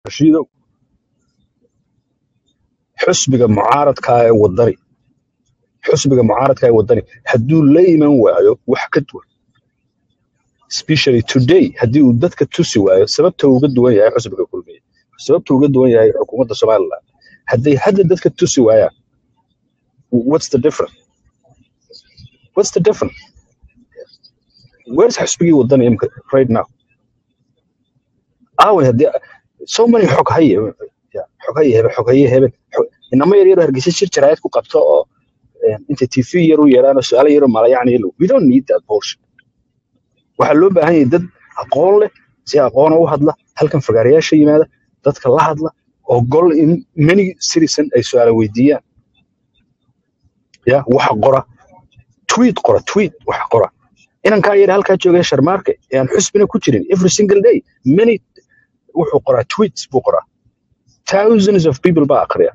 rashiidow xusbiga mucaaradka ee wadani xusbiga mucaaradka ee wadani hadduu la iman waayo wax ka duwan especially today haddii uu dadka tusi waayo sababta uu uga duwan yahay xusbiga kulmiye sababta uu uga duwan yahay xukuumadda somaliland hadday hadda dadka tusi waayaan what's the difference what's the difference where's xusbigii wadani imika right now aaway haddii so many xog haye xog haye hebe xog haye hebe xog- inama yar yaro hargeysa shir jaraayad ku qabto oo eh, inta tv yar u yeeraan oo su-aalo yaro malayacni yelo we don't need that bullshit waxaa loo baahan yahay dad aqoon leh si aqoona u hadla halkan fagaarayaasha yimaada dadka la hadla oo gol in many citizen ay su-aala weydiiyaan ya waxa qora tweet qora tweet waxa qora inankaa yar halkaa joogaya sharmaarke ee aan xusbina ku jirin every single day many wuxuu qoraa tweets buu qoraa thousands of people baa aqriya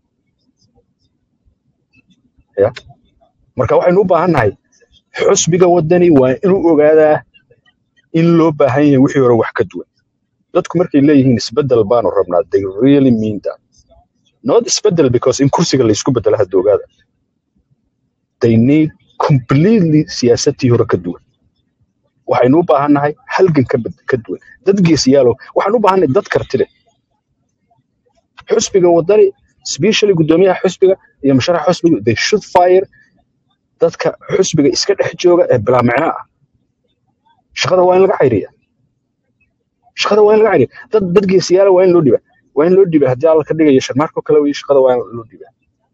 ya marka waxaynu u baahannahay xusbiga wadani waa inuu ogaadaa in loo baahan yahay wixii hore wax ka duwan dadku markay leeyihiin isbedel baanu rabnaa they really mean that not isbedel because in kursiga la isku bedelo hadda ogaada they need completely siyaasadtii hore ka duwan waxaynu u baahannahay halgan ka bed- ka duwan dad geesiyaalow waxaan u baahannahay dad karti leh xusbiga wadani especially guddoomiyaha xusbiga iyo musharaxa xusbiga they should fire dadka xusbiga iska dhex jooga ee bilaa micno ah shaqada waa in laga xayriya shaqada waa in laga xayriya dad dad geesiyaala waa in loo dhiba waa in loo dhiba haddii alla ka dhigayo sharmaarko kale wey shaqada waa in loo dhiba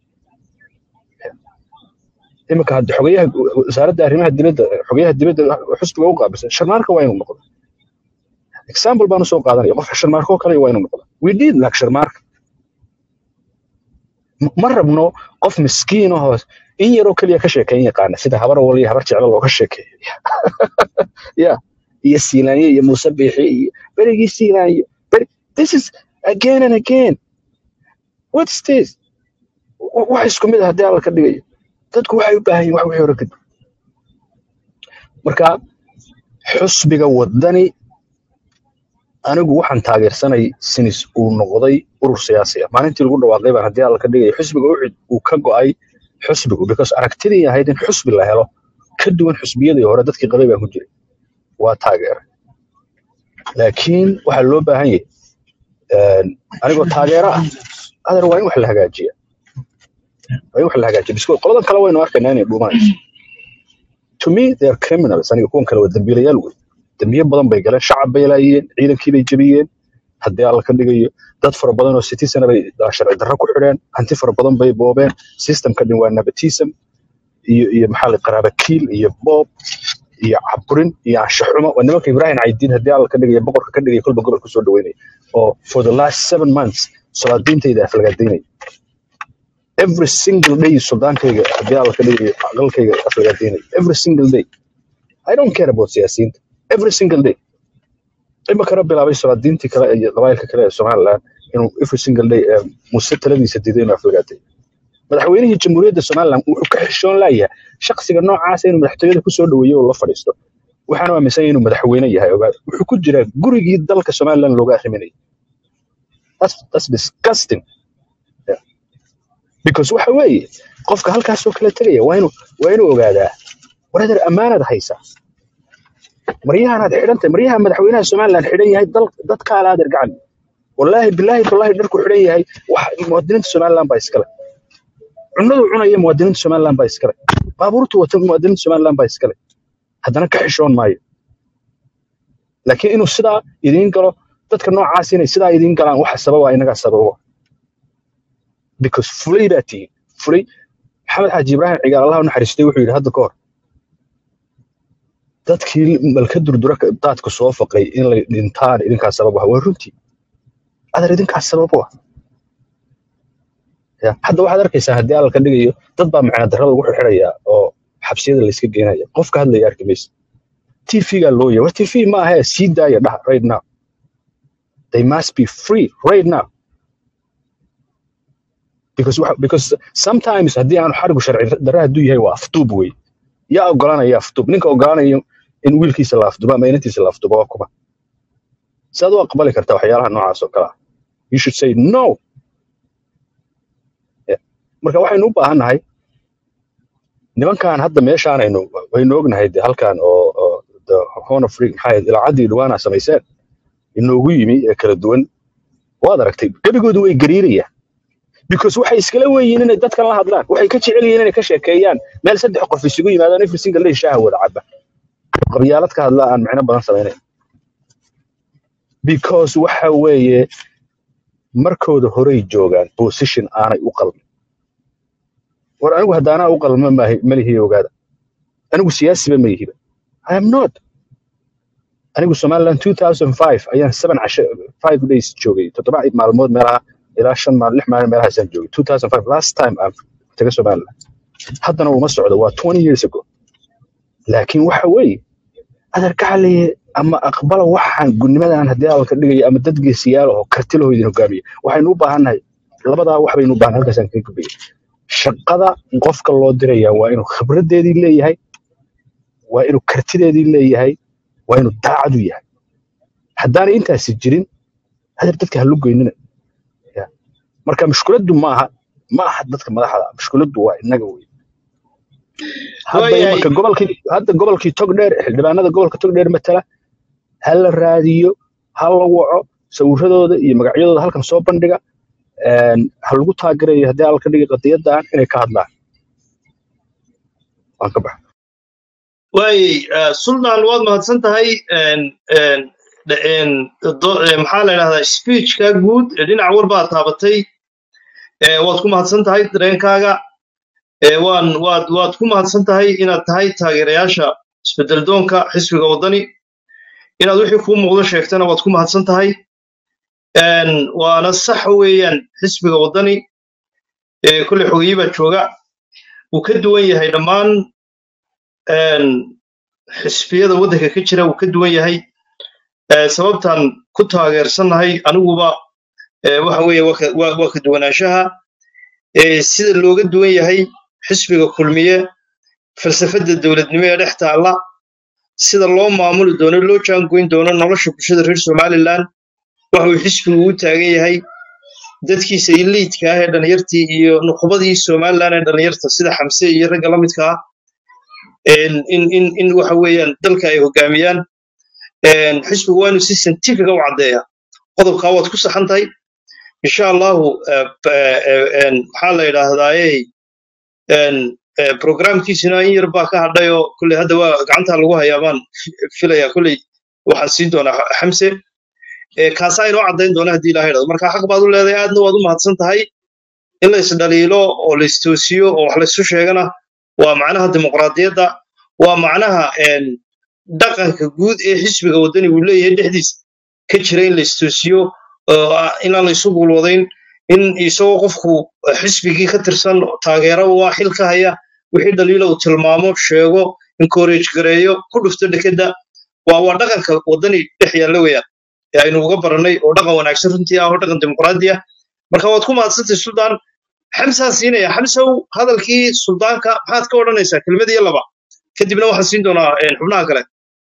iminka hadda xogayaha wasaaradda arrimaha dibadda xogayaha dibadda xusbiga u qaabilsan sharmaarka waa inuu noqdo example baan usoo qaadanaya qofka sharmaarko kale waa inuu noqdo we did like sharmaarka M- ma rabno qof miskiin ahoo in yaroo keliya ka sheekeyn yaqaana sida habar wal iyo habar jeclo looga sheekeeyo ya iyo siilaanye iyo muuse biixi iyo berigii siilaanye beri this is again and again what's this W- wax isku mid ah haddii alla ka dhigayo dadku waxay u baahan yihin wax wixii hore ka dib marka xusbiga wadani anigu waxaan taageersanay sinis uu noqday urur siyaasi ah maalintii lagu dhawaaqay baan haddii alla ka dhigayo xusbiga ucid uu ka go'ay xusbigu because aragtidii ahayd in xusbi la helo ka duwan xusbiyadii hore dadkii qabay baan ku jiray waa taageeray laakiin waxaa loo baahan yahay een, anigoo taageero ah adar waa in wax la hagaajiya waa in wax la hagaajiya bisko qoladan kale waynu arkaynaa inay dhuumanayso to me they are criminals aniga kuwan kale waa dambiilayaal wey dambiyo badan bay galeen shacab bay laayeen ciidankii bay jebiyeen haddii alla ka dhigayo dad fara badan oo citizen bay ah, sharci darro ku xidheen hanti fara badan bay boobeen systemka dhin waa nepotism iyo iyo maxaa la qaraaba kiil iyo boob iyo caburin iyo anshaxumo waa nimanka ibrahim caydiin haddii alla ka dhigaya boqorka ka dhigaya kolba gobol kusoo dhaweynaya oo for the last seven months salaadiintayda aflagaadaynaya every single day suldaankayga haddii alla ka dhigayo aqalkayga aflagaadaynaya every single day i don't care about siyaasiyiinta every single day imikana bilaabay salaadiintii kale iyo qabaayilka kale ee somaliland inuu every single day eh, muse taladiisa diiday inuu aflagaaday madaxweynihii jamhuuriyadda somaliland wuxuu ka xishoon laayahay shakhsiga noocaasa inuu madaxtooyada kusoo dhaweeyo oo la fadhiisto waxaana aaminsan yahay inuu madaxweyne yahay ogaa wuxuu ku jiraa gurigii dalka somaliland looga arriminayay that's, that's disgusting Yeah. because waxa weeye qofka halkaasoo kale tegaya waa inuu waa inuu ogaadaa waradeer ammaanaad haysaa maryahaanaad xidhantahay maryaha madaxweynaha somaliland xidhan yahay dal dadkaala adeer gacan wallaahi bilaahi tallaahi dharku xidhan yahay wax muwaadiniinta somaliland baa iskale cunadu cunaya muwaadiniinta somaliland baa iskale baabuurtu wata muwaadiniinta somaliland baa iskale haddana ka xishoon maayo laakiin inuu sidaa idiin galo dadka noocaas inay sidaa idiin galaan waxa sababa inagaa sababa because fulay baa tihiin fulay maxamed xaaji ibraahim cigaal allah u naxariistay wuxuu yidhi hadda ka hor dadkii malka durdura ka- daadka soo faqay in lay dhintaan idinkaa sabab ah waa runtii adar idinkaa sabab u ah Ya, hadda waxaad arkaysaa haddii alla ka dhigayo dad baa macna darrada lagu xirxirayaa oo xabsiyada layska geenaya qof ka hadlaya arki maysa tv-gaa loo yahay war tv ma ahee sii daaya dhaha right now they must be free right now because waxa- because sometimes haddii aanu xarigu sharci darre hadduu yahay waa afduub wey yaa ogolanaya afduub ninka ogolanaya in wiilkiisa la afdubo ama inantiisa la afdubo waa kuma saad u aqbali kartaa waxyaalaha noocaas oo kale ah you should say no Yeah. marka waxaynu u baahannahay nimankan hadda meeshaan aynu waynu ognahay de halkan oo oo the horn of freak maxaa yahay ilaacaddii dhawaana samayseen inoogu yimi ee kala duwan waad aragtay gebigoodu way gariirayaan because waxay iskala weeyiin inay dadkan la hadlaan waxay ka jecel yihiin inay ka sheekeeyaan meel saddex qof isugu yimaadaan every single day shaaha wada caba qabyaalad ka hadla aan micno badan samaynayn because waxa weeye markooda horey joogaan position aanay u qalmin war anigu haddaanaa u qalma maahi- malihiyo ogaada anigu siyaasiba ma yihiba i am not anigu somaliland 2005 ayaan seven casho five days joogay toddoba maalmood meelaha ilaa shan maal lix maalin meelahaasaan joogay 2005 last time aan taga somaliland haddana uma socdo waa 20 years ago laakiin waxa weeye adeer gacaliye ama aqbala waxaan gudnimadan haddii hadalka dhigaya ama dad geesiyaal oo karti laho idin hogaamiya waxaynu u baahannahay labadaa wax baynu u baahan halkaasaan kaga gudbaya shaqada qofka loo diraya waa inuu khibradeedii leeyahay waa inuu kartideedii leeyahay waa inuu daacadu yahay haddaanay intaasi jirin adeer dadka ha lugoynina Ya. marka mushkiladdu ma aha ma aha dadka madaxda ah, mushkiladdu waa innaga wey hadda waayahay imanka gobolkii hadda gobolkii togdheer xildhibaanada gobolka togdheer matala ha la raadiyo ha la waco sawiradooda iyo magacyadooda halkan soo bandhiga een, ha lagu taagerayo haddii alla ka dhigi qadiyadan inay ka hadlaan waan ka baxa waayey eh, sultan waad mahadsan tahay een, een, de- een, do- eh, maxaa la yidhahdaa speechka guud ee dhinac walbaa taabatay eh, waad ku mahadsan tahay dareenkaaga eh, waan waad waad ku mahadsan tahay inaad tahay taageerayaasha isbedeldoonka xisbiga waddani inaad wixii kuu muuqdo sheegtana waad ku mahadsan tahay een, waana sax weeyaan xisbiga waddani ee kolley xogeyi baa jooga wuu ka duwan yahay dhammaan een, xisbiyada waddanka ka jira wuu ka duwan yahay ee, sababtaan ku taageersannahay aniguba ee, waxa weeye waa ka waa- waa ka duwanaanshaha ee, sida looga duwan yahay xisbiga kulmiye falsafadda dowladnimo ee dhex taalla sida loo maamuli doono loo jaangoyn doono nolosha bulshada reer somaliland waxa uu xisbigu u taagan yahay dadkiisa iliidka ah ee dhalinyartii iyo nuqbadii somaliland ee dhalinyarta sida xamse iyo ragga la midka ah in in in in waxa weeyaan dalka ay hogaamiyaan een, xisbigu waa inuu si scientifica u caddeeya qodobkaa waad ku saxan tahay insha allahu eh, eh, eh, een, maxaa la yidhaahdaaye een, eh, programkiisina in yar baa ka hadhay oo kolley hadda waa gacanta lagu hayaa baan fi- filayaa kolley waxaan siin doonaa Xa- xamse Eh, kaasaa inoo caddayn doona haddii ilaha idhahdo marka xaq baad u leedahay aadna waad u mahadsan tahay in la isdhaliilo oo la istoosiyo oo wax la isu sheegana waa macnaha dimuqraadiyadda waa macnaha een, dhaqanka guud ee xisbiga waddani uu leeyahay dhexdiisa ka jira in la istoosiyo oo ah inaan la isu gulwadayn in isagoo qofku eh, xisbigii ka tirsan taageero waa xil ka haya wixii dhaliila uu tilmaamo sheego encourage gareeyo ku dhufto dekedda waa waa dhaqanka waddani dhex yaalla weeyaan ee aynu uga barannay oo dhaqan wanaagsan runtii ah oo dhaqan dimuqraadi ah marka waad ku mahadsantay suldaan xamsaan siinaya xamsow hadalkii suldaanka maxaad ka odhanaysaa kelmad iyo laba kadibna waxaan siin doonaa een, xubnaha kale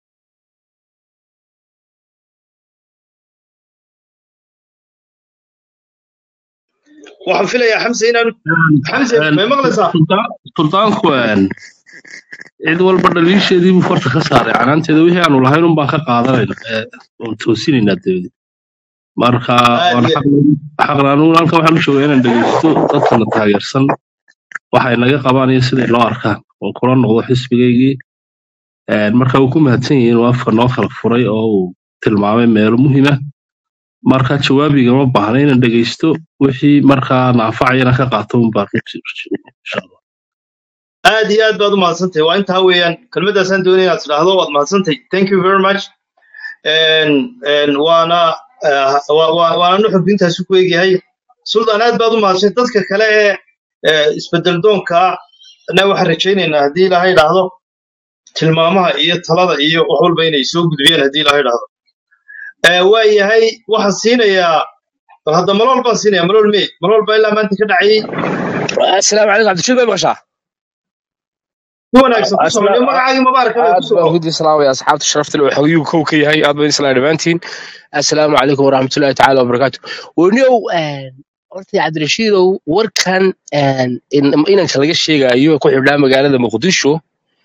waxaan filayaa xamse inaanu xamse may maqlaysaa Sultaan- sultaanku een, cid walba dhaliisheedii buu farta ka saaray canaanteeda wixii aanu lahayn un baan ka qaadanayna ee, oon toosinaynaa dabadi marka aad waan iyo xaqna anugu halkan waxaan u joogaa inaan dhegeysto dadkana taageersan waxay naga qabaan iyo siday loo arkaan oon kula noqdo xisbigaygii Een, marka uu ku mahadsan yahay inuu afka noo kala furay oo uu tilmaamay meelo muhiima marka jawaabiga ma baahna inaan dhegeysto wixii markaa naafacayana ka qaato un baan runtii insha allah aad iyo aad baad u mahadsantahay waa intaa weeyaan kelmaddaasaan doonaya inaad tidhaahdo waad mahadsantahay thank you very much Een, een, waana eh, wa- wa- waana nuxurku intaasu ku egyahay sultan aad baad u mahadsan dadka kale ee eh, isbedel doonka na waxaan rajaynaynaa haddii ilaahay idhaahdo tilmaamaha iyo talada iyo wax walba inay soo gudbiyaan haddii ilaahay idhaahdo Eh, waa yahay waxaan siinayaa bal hadda malool baan siinaya malool me malool baa ilaa maanta ka dhacayay السلام عليكم عبد الشكور باشا si wanaagsan ku soco niyo magacaagii mabaarak ku aad baan soco hudi salaamaya asxaabta sharafta leh waxaa yuu kow ka yahay aad baan isla dhammaantiin assalaamu calaykum waraxmatullahi tacaala wabarakaatu wenow horta cabdirashiidow warkan een, in- inanka laga sheegayo ku xidhnaa magaalada muqdisho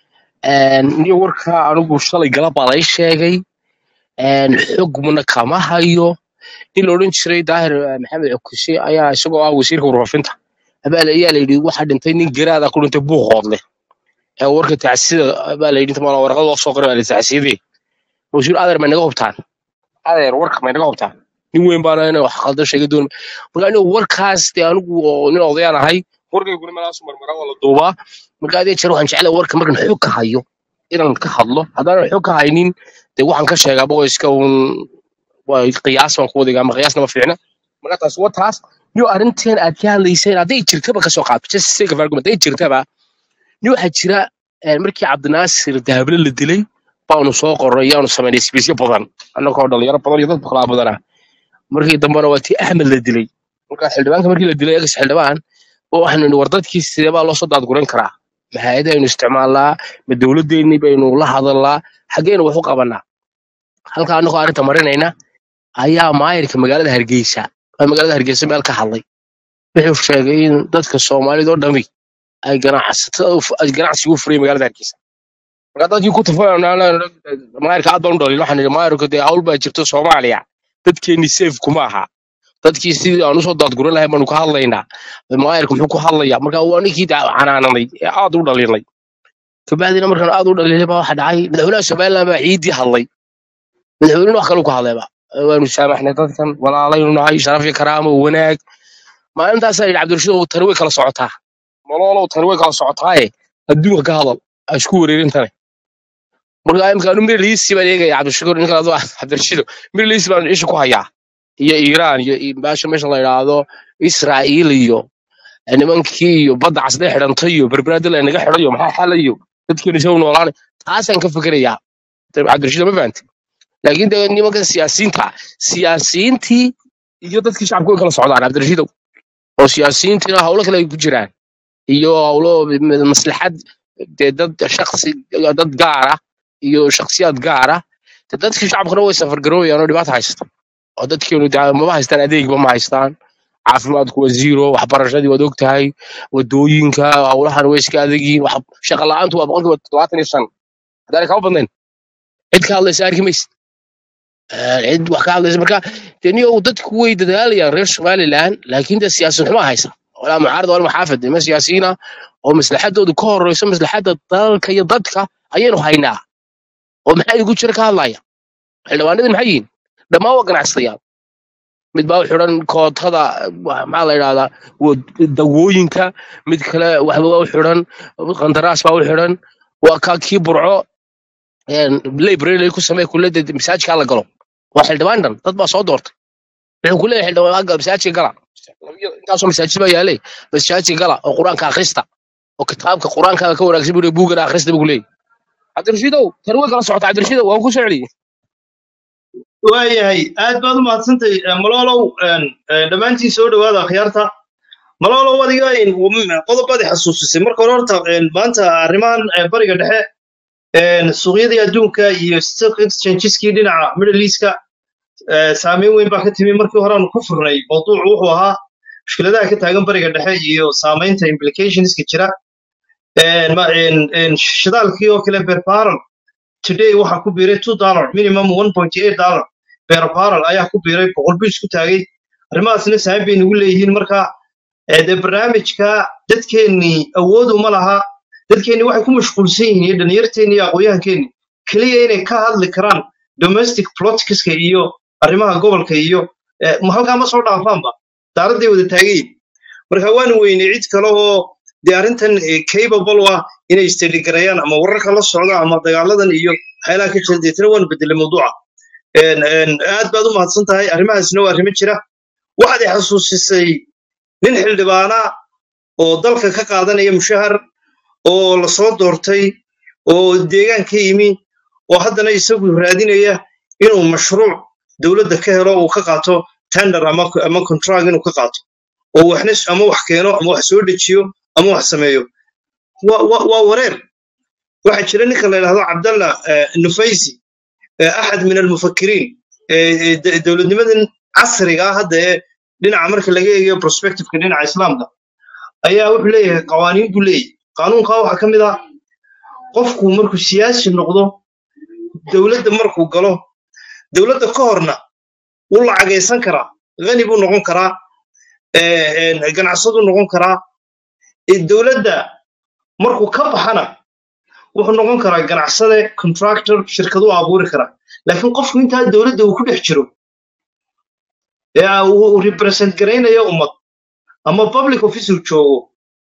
een, niyo warka anigu shalay galab baa lay sheegay een, xogmuna kama hayo nin la odhan jiray daahir eh, maxamed cukuse ayaa isagoo ah wasiirka warfaafinta abaal ayaa la yidhi waxaa dhintay nin garaada ku dhintay buuqoodle ee warka tacsida baa la yidhi inta maalin warqad loo soo qoray baa la tacsiyadee wasiir adeer may naga hubtaan adeer warka may naga hubtaan nin weyn baana inay wax qaldan sheega doon marka anigu warkaas dee anigu oo nin odayaan ahay warkayguna meelaasu marmara waa la duubaa marka adee jeer waxaan jeclay warka markan xog ka hayo inaan ka hadlo haddaanan xog ka haynin dee waxaan ka sheegaa boqoyska uun waa qiyaas baan ku wadigaa ama qiyaasna ma fiicna marka taas waa taas niyo arrinteen aad ka hadlayseen hadday jirtaba kasoo qaad just sake of argument hadday jirtaba nin waxaa jira eh, markii cabdinaasir dahable la dilay baanu soo qorray yaanu samaynay sbiisyo badan annagoo dhalinyaro badan iyo dad baklaa badana markii dambena waa tii axmed la dilay marka xildhibaanka markii la dilay egas xildhibaan oo waxaanu nihi war dadkii sidee baa loo soo daadguran karaa ma hay-adaynu isticmaalnaa ma dowladdeennii baynu la hadalnaa xaggeynu wax u qabanaa halka annagoo arrinta marinayna ayaa maayirka magaalada hargeysa waa magaalada hargeysa meel ka hadlay wuxuu sheegay in dadka soomaalida oo dhami ay ganacsatada u fu- ay ganacsiga u furayeen magaalada hargeysa marka dadkii ku tafanaa maayirka aad baan u dhalin waxaan idhi maayirku dee hawl baa jirto soomaaliya dadkeenni safe kuma aha dadkii sidii aan usoo daadguran lahayn baanu ka hadlaynaa maayirka muxuu ku hadlayaa marka waa ninkii daa- canaananay ee aad u dhalinay kabacdina markaan aad u dhalinay baa waxa dhacay madaxweynaha somaliland baa ciidii hadlay madaxweynuhu wax kale ku hadlayba waanu saamaxnay dadkan walaalaynu nahay sharaf iyo karaamo wanaag maalintaasaa yidhi cabdirashiid tani way kala socotaa nololow tani way kala socotaaye adduunka ka hadal ha isku wareerin tane marka imika anu mirliisi baan eegaya cabdishakuur ninka adu cabdirashiido mirliisi baan isha ku hayaa iyo iiraan iyo iyo baasha meesha la yidhaahdo israa'iil iyo nimankii iyo badda casdee xidhantay iyo berberaadil ay naga xidhayo maxaa xalayo dadkeenu isagu noolaanay taasaan ka fikirayaa cabdirashiid ma fahanti laakiin de nimanka siyaasiyiinta siyaasiyiintii iyo dadkii shacabka way kala socdaan cabdirashiidow oo siyaasiyiintiina hawlo kale ay ku jiraan iyo hawlo m- maslaxad dee dad shaksi dad gaara iyo shaksiyaad gaara de dadkii shacabkuna way safargaroobayaan oo dhibaata haysta oo dadkeenu de mama haystaan adeegba ma haystaan caafimaadku waa zero waxbarashadii waad ogtahay wadooyinka hawlahan way iska adegiin wax shaqa la'aantu waa boqolkiiba todobaatan iyo shan haddaanay kama badnayn cid ka hadlaysa arki maysid Eh, cid wax ka hadlaysa marka de niyo dadku way dadaalayaan reer somaliland laakiin de siyaasin xumaa haysa walaa mucaarad walaa muxaafid nima siyaasiyiina oo maslaxadoodu ka horeyso maslaxadda dalka iyo dadka ayaynu haynaa oo maxaa igu jira ka hadlaya xildhibaanadii maxay yihiin dhammaan waa ganacsadayaal mid baa u xidhan kootada wa- maxaa la yidhahdaa wa- dawooyinka mid kale waxba waa u xidhan qandaraas baa u xidhan waa ka kii burco library ku samee kulada masaajidka la galo waa xildhibaan dhan dad baa soo doortay wuxuu ku leeyahay xildhibaan gal masaajidka gala intaasoo masaajid baa yaalay masaajidka gala oo qur-aanka akhrista oo kitaabka qur-aankaaga ka wanaagsan buu buugana akhrista buu ku leeyahay cabdirashiidow tani way kala socota cabdirashiidow waan ku soceliye waayahay aad baad u mahadsantahay Eh, maloolow een, eh, dhammaantiin soo dhowaada akhyaarta maloolow adiga een, wam- qodobaad i xasuusisay marka hore horta een, maanta arrimahan eh, bariga dhexe een, suuqyadii adduunka iyo stock exchangeeskii dhinaca middle eastka eh, saameyn weyn baa ka timi markii hore aanu ku furnay mawduucu wuxuu ahaa mushkiladaha ka taagan bariga dhexe iyo saamaynta implicationska jira Een, ma- een, een, shidaalkii oo kale per barrel today waxaa ku biiray two dollar minimum one point eight dollar per barrel ayaa ku biiray boqol buu isku taagay arrimahaasna saameyn bay nagu leeyihiin marka eh, dee barnaamijka dadkeennii awood uma laha dadkeennii waxay ku mashquulsan yihiin iyo dhalinyarteenni iyo aqoonyahankeenni keliya inay ka hadli karaan domestic politicska iyo arrimaha gobolka iyo eh, ma halkaa ma soo dhaafaanba daaradday wada taagayin marka waanu weynay cid kale oo dee arrintan eh, capable u ah inay istedhigarayaan ama wararka la socda ama dagaaladan iyo waxyaalaha ka jira deetana waanu bedelay mawduuca Een, een, aad baad u mahadsan tahay arrimahaasna waa arrimo jira waxaad i xasuusisay nin xildhibaana oo dalka ka qaadanaya mushahar oo la soo doortay oo deegaan ka yimi oo haddana isagu raadinaya inuu mashruuc dowladda ka helo uu ka qaato tender ama ama contract inuu ka qaato oo waxna s- ama wax keeno ama wax soo dejiyo ama wax sameeyo waa waa- waa wareer waxaa jira ninka la yidhahdo cabdalla eh, nufaysi eh, axad min almufakiriin eh, eh, de- dowladnimadan casriga ah hadda ee dhinaca marka laga eegayo prospectiveka dhinaca islaamka ayaa wuxuu leeyahay qawaaniin buu leeyahay qaanuunkaa waxaa ka mid ah qofku markuu siyaasi noqdo dowladda markuu galo dowladda ka horna wuu lacagaysan karaa gani buu noqon karaa eh, eh, ganacsaduu noqon karaa eh, dowladda markuu ka baxana wuxuu noqon karaa ganacsade contractor shirkaduu abuuri karaa laakiin qofku intaa dowladda uu ku dhex jiro ee uu uu represent garaynayo ummad ama public office uu joogo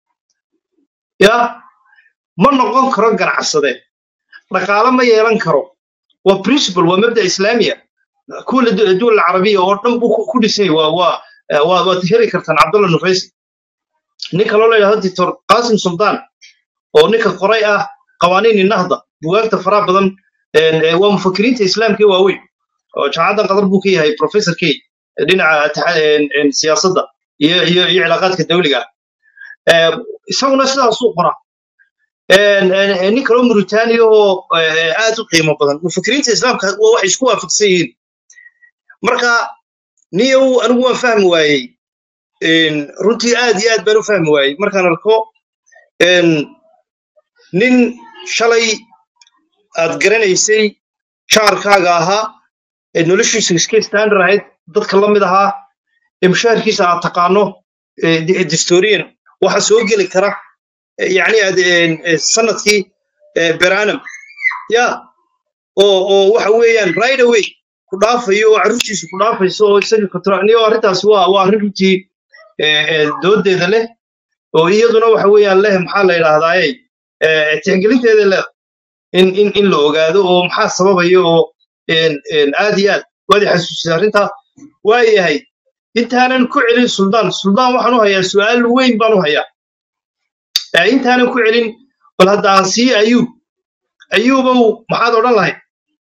ya ma noqon karo ganacsade dhaqaale ma yeelan karo waa principle waa mabda islaamiya kuwa la- duwal carabiya oo dhan buu ku ku dhisay waa waa eh, waa waad heli kartaan cabdalla nufaysi nin kaloo la yidhahdo doctor qasim sultan oo ninka qoray ah qawaaniini nahda bugaagta faraha badan een, ee, waa mufakiriinta islaamka ee waaweyn oo jaamacadan qatar buu ka yahay professor key dhinaca taxa- een, een, siyaasadda iyo iyo iyo cilaaqaadka dawliga ah Ee, isaguna sidaasuu qora Een, een, een, nin kaloo muritaaniya oo ee, aad u qiimo badan mufakiriinta islaamka waa waxay isku waafaqsan yihiin marka niyow anigu waan fahmi waayey Een, runtii aad iyo aad baan u fahmi waayey markaan arko een, nin shalay aad garanaysay jaarkaaga ahaa ee noloshiisu iska standard ahayd dadka la mid ahaa ee mushaharkiisa aad taqaano ee di- distorian waxa soo geli kara ee yacni aad een, ee, sanadkii ee, beranam ya oo oo waxa weeyaan right away ku dhaafayo oo carruurtiisu ku dhaafayso oo isaga kontraniyo arrintaasi waa waa arrin runtii ee, ee, doodeeda leh oo iyaduna waxa weeyaan leh maxaa la yidhahdaaye ee, tixgelinteeda leh in in in la ogaado oo maxaa sababaya oo een een aad iyo aad waad i xasuusisay arrintaa waayahay intaanan ku celin suldaan suldaan waxaan u hayaa su'aal weyn baan u hayaa Ee, intaanan ku celin bal hadda aan sii ayuub ayuubow maxaad odhan lahayd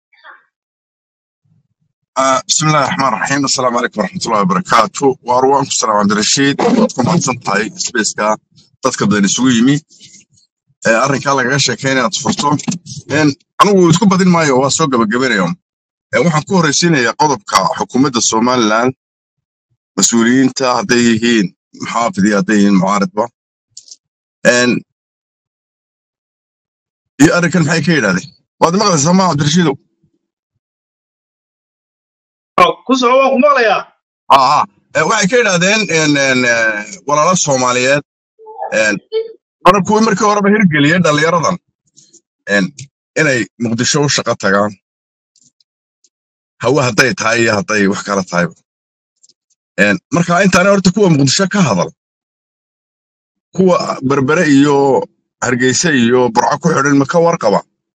آه، بسم الله الرحمن الرحيم السلام عليكم ورحمة الله وبركاته وأروانكم السلام عبد الرشيد وأدكم عدسان تاي سبيسكا dadka badan isugu yimi ee arrinkaa lagaga sheekay inaad furto Een, anigu isku badin maayo waa soo gabagabanaya Ee, waxaan ku horreysiinayaa qodobka xukuumadda somaliland mas-uuliyiinta hadday yihiin muxaafid iyo hadday yihiin mucaaridba Een, iyo arrinkan maxay ka yidhahdeen waad maqlaysaa ma cabdirashiidow Oh, ku soco waan ku maqlayaa aa waxay ka yidhahdeen een, een, eh, walaalo soomaaliyeed een, hore kuwii markii horeba hirgeliyey dhallinyaradan een, inay muqdisho u shaqo tagaan hawe hadday tahay iyo hadday wax kala tahayba Een, marka intaana horta kuwa muqdisho ka hadal kuwa berbere iyo hargeysa iyo burco ku xidhan ma ka warqaba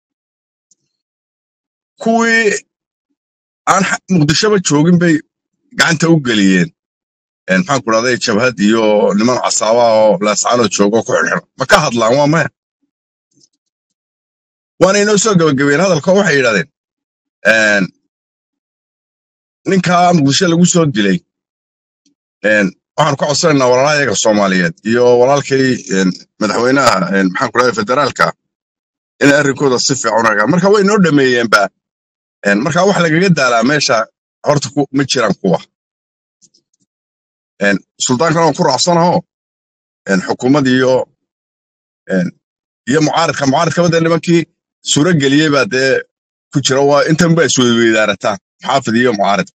kuwii aan xa- muqdishoba joogin bay gacanta u geliyeen Een, maxaan ku dhahday jabhad iyo niman casaaba oo laascaanoo joogo ku xidhan ma ka hadlaan waa maya waana inoo soo gabagabeen hadalka waxay yidhahdeen een, ninkaa muqdisho lagu soo dilay een, waxaan ka codsanaynaa walaalahayaga soomaaliyeed iyo walaalkay een, madaxweynaha een, maxaan ku dhahday federaalka inay arrinkooda si fiican u hagaan marka way noo dhameeyeenba Een, marka wax lagaga daalaa meesha horta ku- ma jiraan kuwa Een, sultaankana waan ku raacsanaho een, xukuumad iyo een, iyo mucaaridka mucaaridka badda nimankii suuro geliyey baa dee ku jira waa intan ba isweydaarataan muxaafid iyo mucaarid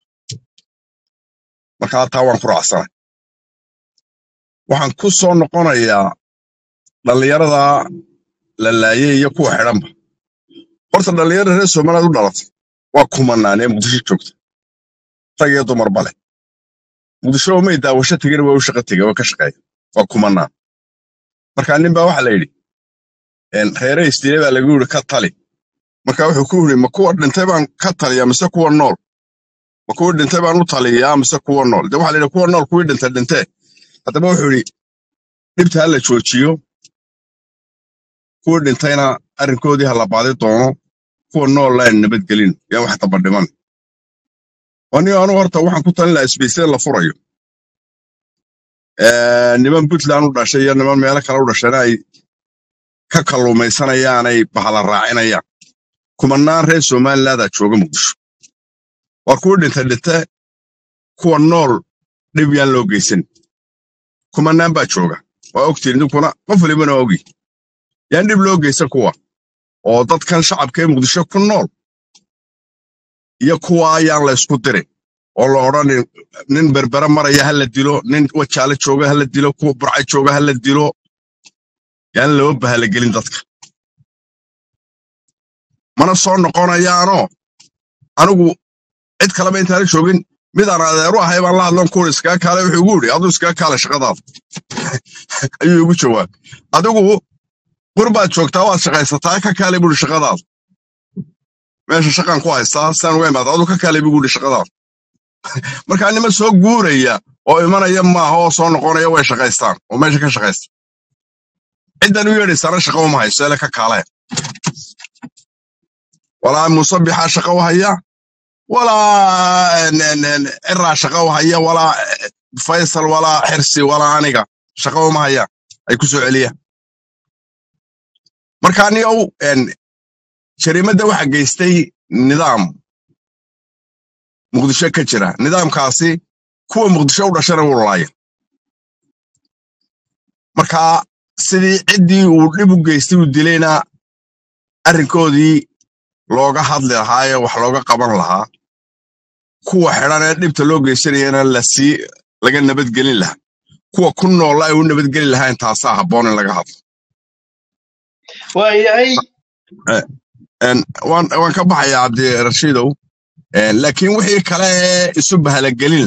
marka taa waan ku raacsana waxaan ku soo noqonayaa dhallinyarada la laayay iyo kuwa xidhanba horta dhallinyarada reer somaliland u dhalatay waa kumanaan ee muqdisho joogta rag iyo dumarba leh muqdisho may daawasho tegin waa u shaqo tegay waa ka shaqeeya waa kumanaan marka nin baa waxa la yidhi een, reere isdiile baa lagu yidhi ka tali marka wuxuu ku yidhi ma kuwa dhintay baan ka taliyaa mise kuwa nool ma kuwa dhintay baan u taliyaa mise kuwa nool de waxa la yidhi kuwa nool kuwii dhintay dhintee haddaba wuxuu yidhi dhibta ha la joojiyo kuwii dhintayna arrinkoodii ha la baadi doono kuwa nool laan nabadgelin yaa wax daba dhiman anigo anu horta waxaan ku talin lahaa isbiisada la furayo Ee, niman puntland u dhashay iyo niman meelo kale u dhashayna ay ka kalluumaysanayaanay bahala raacinayaan kumanaan reer somalilandaa jooga muqdisho war kuwa dhinta dhinte kuwa nool dhib yaan loo geysan kumanaan baa jooga waa ogtiin idinkuna qof walibana waa ogi yaan dhib loo geysan kuwa oo dadkan shacabka ee muqdisho ku nool iyo kuwa ayaan la ysku dirin oo la odhanin nin berbere maraya ha la dilo nin wajaale jooga ha la dilo kuwa burca jooga ha la dilo yaan loo bahalagelin dadka mana soo noqonayaanoo anigu cid kaleba intaana joogin midaan adeeru ahay baan la hadlan kuur iskaga kaale wuxuu igu yidhi aduu iskaga kaale shaqadaada ayuu igu jawaab adigu qurbaad joogtaa waad shaqaysataa ka kaale buuri shaqadaada meesha shaqaan ku haystaa sidaan uga imaada aduu ka kaale buu yidhi shaqadaada markaa nima soo guuraya oo imanaya maaha oo soo noqonaya way shaqaystaan oo meesha ka shaqaysta ciddan u yeedhaysana shaqo uma hayso ele ka kaale walaa musabixaa shaqo u haya walaa ciraa shaqo u haya walaa faysal walaa xirsi walaa aniga shaqo uma haya ay ku soo celiyaan marka anigow jariimadda waxa geystay nidaam muqdisho ka jira nidaamkaasi kuwa muqdisho u dhashana wuu laaya marka sidii ciddii uu dhib u geystay uu dilayna arrinkoodii looga hadli lahaa ee wax looga qaban lahaa kuwa xidhan ee dhibta loo geysanayana lasii laga nabadgelin lahaa kuwa ku noolla ay u nabadgeli lahaa intaasaa habboon in laga hadlo waayahay waan waan ka baxayaa cabdirashiidow laakiin wixii kale ee isu bahalagelin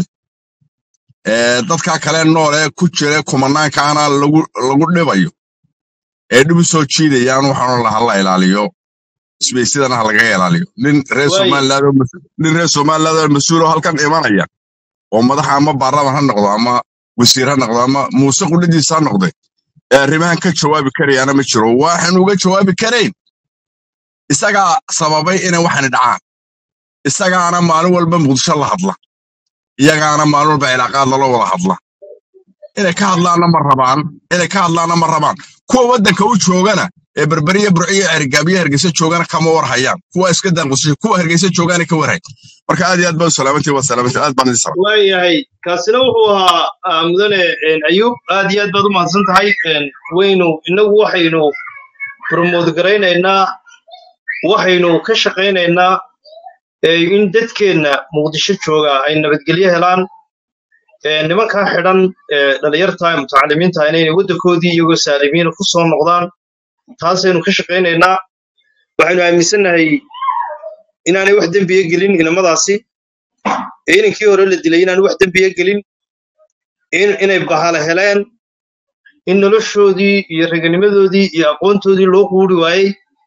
ee dadka kale nool ee ku jira kumanaankaana lagu lagu dhibayo ee dhib u soo jiidayaan waxaanu laha la ilaaliyo isbaysidana ha laga ilaaliyo nin reer waay somaliland oo mas- nin reer somaliland oo mas-uul oo halkan imanaya oo madaxa ama baarlaman ha noqdo ama wasiir ha noqdo ama muuse qudhadiisa ha noqde ee arrimahan ka jawaabi karayaana ma jiro waxaan uga jawaabi karayn isagaa sababay inay waxani dhacaan isagaana maalin walba muqdisho la hadla iyagaana maalin walba cilaaqaad lala wada hadla inay ka hadlaanna ma rabaan inay ka hadlaanna ma rabaan kuwa waddanka u joogana ee berberiya burciyo ergaabiya hargeysa joogana kama war hayaan kuwa iska daanqusasha kuwa hargeysa joogaana ka warhay marka aad iyo aad baa u salaamantii waa salaamantii aad baan idin salaam waayahay kaasina wuxuu ahaa ah, mudane een, ayuub aad iyo aad baad u mahadsan tahay een, waynu innagu waxaynu promote garaynaynaa waxaynu ka shaqaynaynaa ee, in dadkeenna muqdisho jooga ay nabadgelyo helaan ee, nimankaa xidhan ee, dhalinyarta ee mutacalimiinta inay waddankoodii iyagoo saalimiina ku soo noqdaan taasaynu ka shaqaynaynaa waxaynu aaminsannahay inaanay wax dembiya gelin inamadaasi ee inankii hore la dilay inaan wax dembiya gelin in inay bahala heleen in noloshoodii iyo raganimadoodii iyo aqoontoodii loo quuri waayey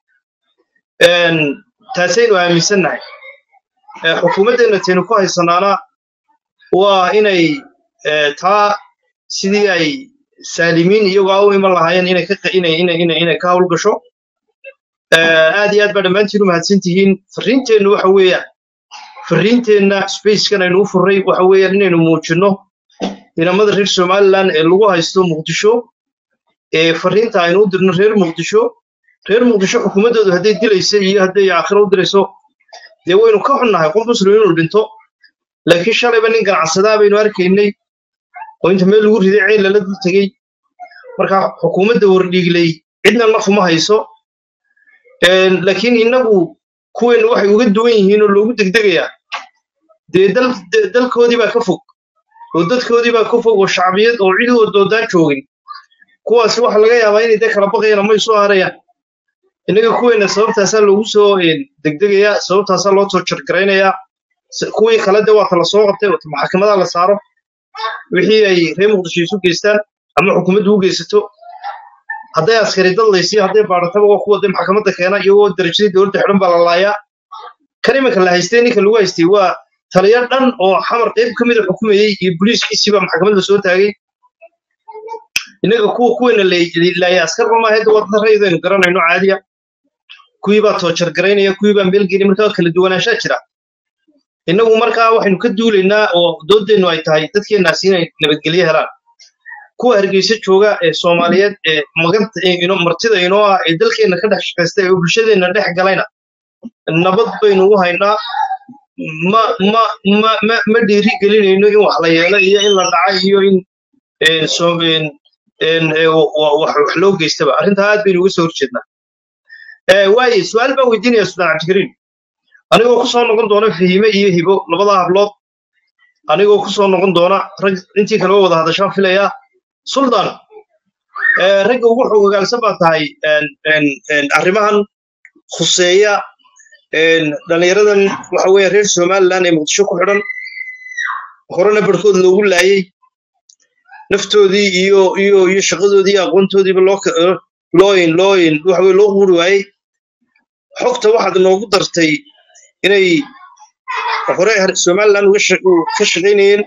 een, taasaynu aaminsannahay ee, xukuumaddeenna taynu ku haysanaana waa inay ee, taa sidii ay saalimiin iyagoo u iman lahaayeen inay ka inay inay inay inay ka hawlgasho ee, aad iyo aad baa dhammaantiin u mahadsan tihiin farriinteennu waxa weeyaan farriinteenna spacekan aynu u furray waxa weeyaan inaynu muujinno inamada reer somaliland ee lagu haysto muqdisho ee farriinta aynu u dirno reer muqdisho reer muqdisho xukuumaddoodu hadday dilaysa iyo hadday aakhiro u dirayso dee waynu ka xunnahay qof muslim inuu dhinto laakiin shalayba nin ganacsadaa baynu arkaynay oo inta meel lagu riday ceel lala dul tegey marka xukuumadda wardhiigley cidna naf uma hayso Een, laakiin innagu kuweennu waxay uga duwan yihiin oo loogu degdegayaa dee dal de- dalkoodii baa ka fog oo dadkoodii baa ka fog oo shacbiyad oo cid oo doodaan joogin kuwaasi waxa laga yaabaa inay dee kala baqayaan ama isu harayaan innaga kuweenna sababtaasaa loogu soo een, degdegayaa sababtaasaa loo soo jargaraynayaa S- kuwii kale de waata la soo qabtay oo maxkamadaha la saaro wixii ay reer muqdisho isu geystaan ama xukuumaddu u geysato hadday askari dadlaysiyo hadday baadhataba waa kuwa dee maxkamadda keena iyagoo darajadii dowladda xidhan baa la laayaa kan iminka la haystay ninka lagu haystay waa taliya dhan oo xamar qayb ka mida xukumayey iyo booliiskiisii baa maxkamadda soo taagay innaga kuwa kuweena laaya askarba maaha hadda waa dad rayidaynu garanayno caadiya kuwii baa toojar garaynaya kuwii baa meel geenay markaa kala duwanaanshaa jira innagu markaa waxaynu ka duulaynaa oo doodeennu ay tahay dadkeennaasi inay nabadgelyo helaan kuwa hargeysa jooga ee soomaaliyeed ee maganta ee ino martida inoo ah ee dalkeenna ka dhex shaqaysta ee bulshadeenna dhex galayna nabad baynu u haynaa ma ma ma ma ma dhiiri gelinayno in wax la yeelo iyo in la dhaca iyo in een, soo- een, een, ee, wa- wa- wax wax loo geystaba arrintaa aad baynu uga soo horjeednaa Eh, waaye su-aal baan weydiinaya sudaan cabdikariim anigoo ku soo noqon doona fahime iyo hibo labada hablood anigoo ku soo noqon doona rag intii kaleba wada hadashaan filayaa suldaan eh, ragga ugu xogogaalsan baa tahay een, een, een, arrimahan khuseeya een, dhallinyaradan waxa weeye reer somaliland ee muqdisho ku xidhan horena barhkood loogu laayay naftoodii iyo iyo iyo shaqadoodii iyo aqoontoodiiba loo ka- eh, loo in loo in waxa weye loo quuri waayey xogta waxaad noogu dartay inay hore har- somaliland uga shaq- u- ka shaqaynayeen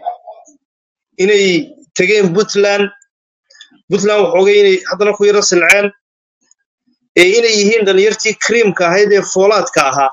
inay tegeen puntland puntland waxoogay inay haddana ku yaro silceen ee inay yihiin dhalinyartii kriimka ahayd ee foolaadka ahaa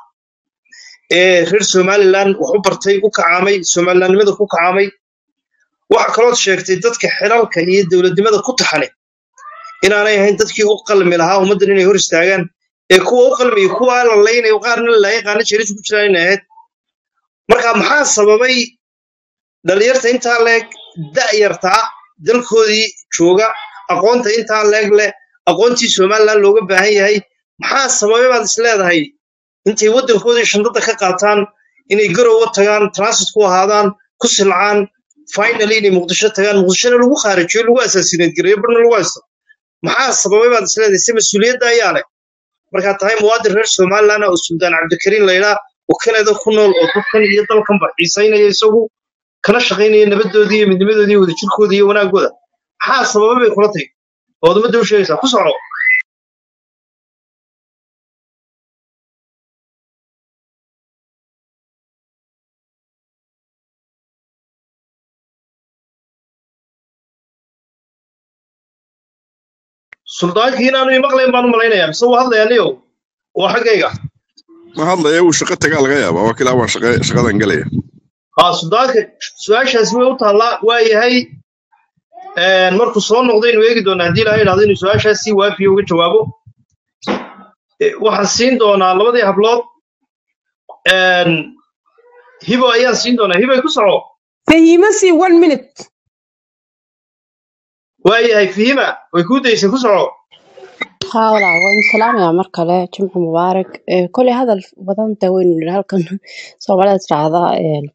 ee reer somaliland wax u bartay u kacaamay somalilandnimada ku kacaamay waxa kalood sheegtay dadka xilalka iyo dowladnimada ku taxane inaanay ahayn dadkii u qalmi lahaa ummaddan inay hor istaagaan ee kuwa u qalmiya kuwa la laynayo qaarna la laayay qaarna jeeris ku jiraan inay ahayd marka maxaa sababay dhalinyarta intaa leeg da'yartaa dalkoodii jooga aqoonta intaa leeg leh aqoontii somaliland looga baahan yahay maxaa sababay baad is leedahay intay waddankoodii shandada ka qaataan inay garowa tagaan transit ku ahaadaan ku silcaan finally inay muqdisho tagaan muqdishona lagu khaarijiyo lagu asaasineed gareeyo barna lagu haysto maxaa sababay baad is leedahay se mas-uuliyadda ayaa leh markaad tahay muwaadin reer somaliland oo suldaan cabdikariin laydhaa oo kanada ku nool oo dadkan iyo dalkanba xiisaynaya isagu kana shaqaynaya nabadoodii iyo midnimadoodii iyo wadajirkoodii iyo wanaagooda maxaa sababay bay kula tahay ood ummadda u sheegaysaa ku soco suldaankii inaanu imaqlayn baan u malaynayaa mise wuu hadlayaa niyow waa xaggayga ma hadlaya uu shaqo tagaa laga yaabaa waa kilaa waan shaqa- shaqadan gelaya haa suldaanka su-aashaasi way u taallaa waa yahay een, markuu soo noqdaynu eegi doonaa haddii ilaha idhahdo inuu su-aashaas si waafiya uga jawaabo E, waxaan siin doonaa labadii hablood een, hibo ayaan siin doonaa hibay ku soco fahima si one minute waa yahay fihima way kuu daysay ku soco haa walaa waan salaamayaa mar kale jimco mubaarak Eh, koley hadal badan da weynu nidhi halkan soomaalida tiraahdaa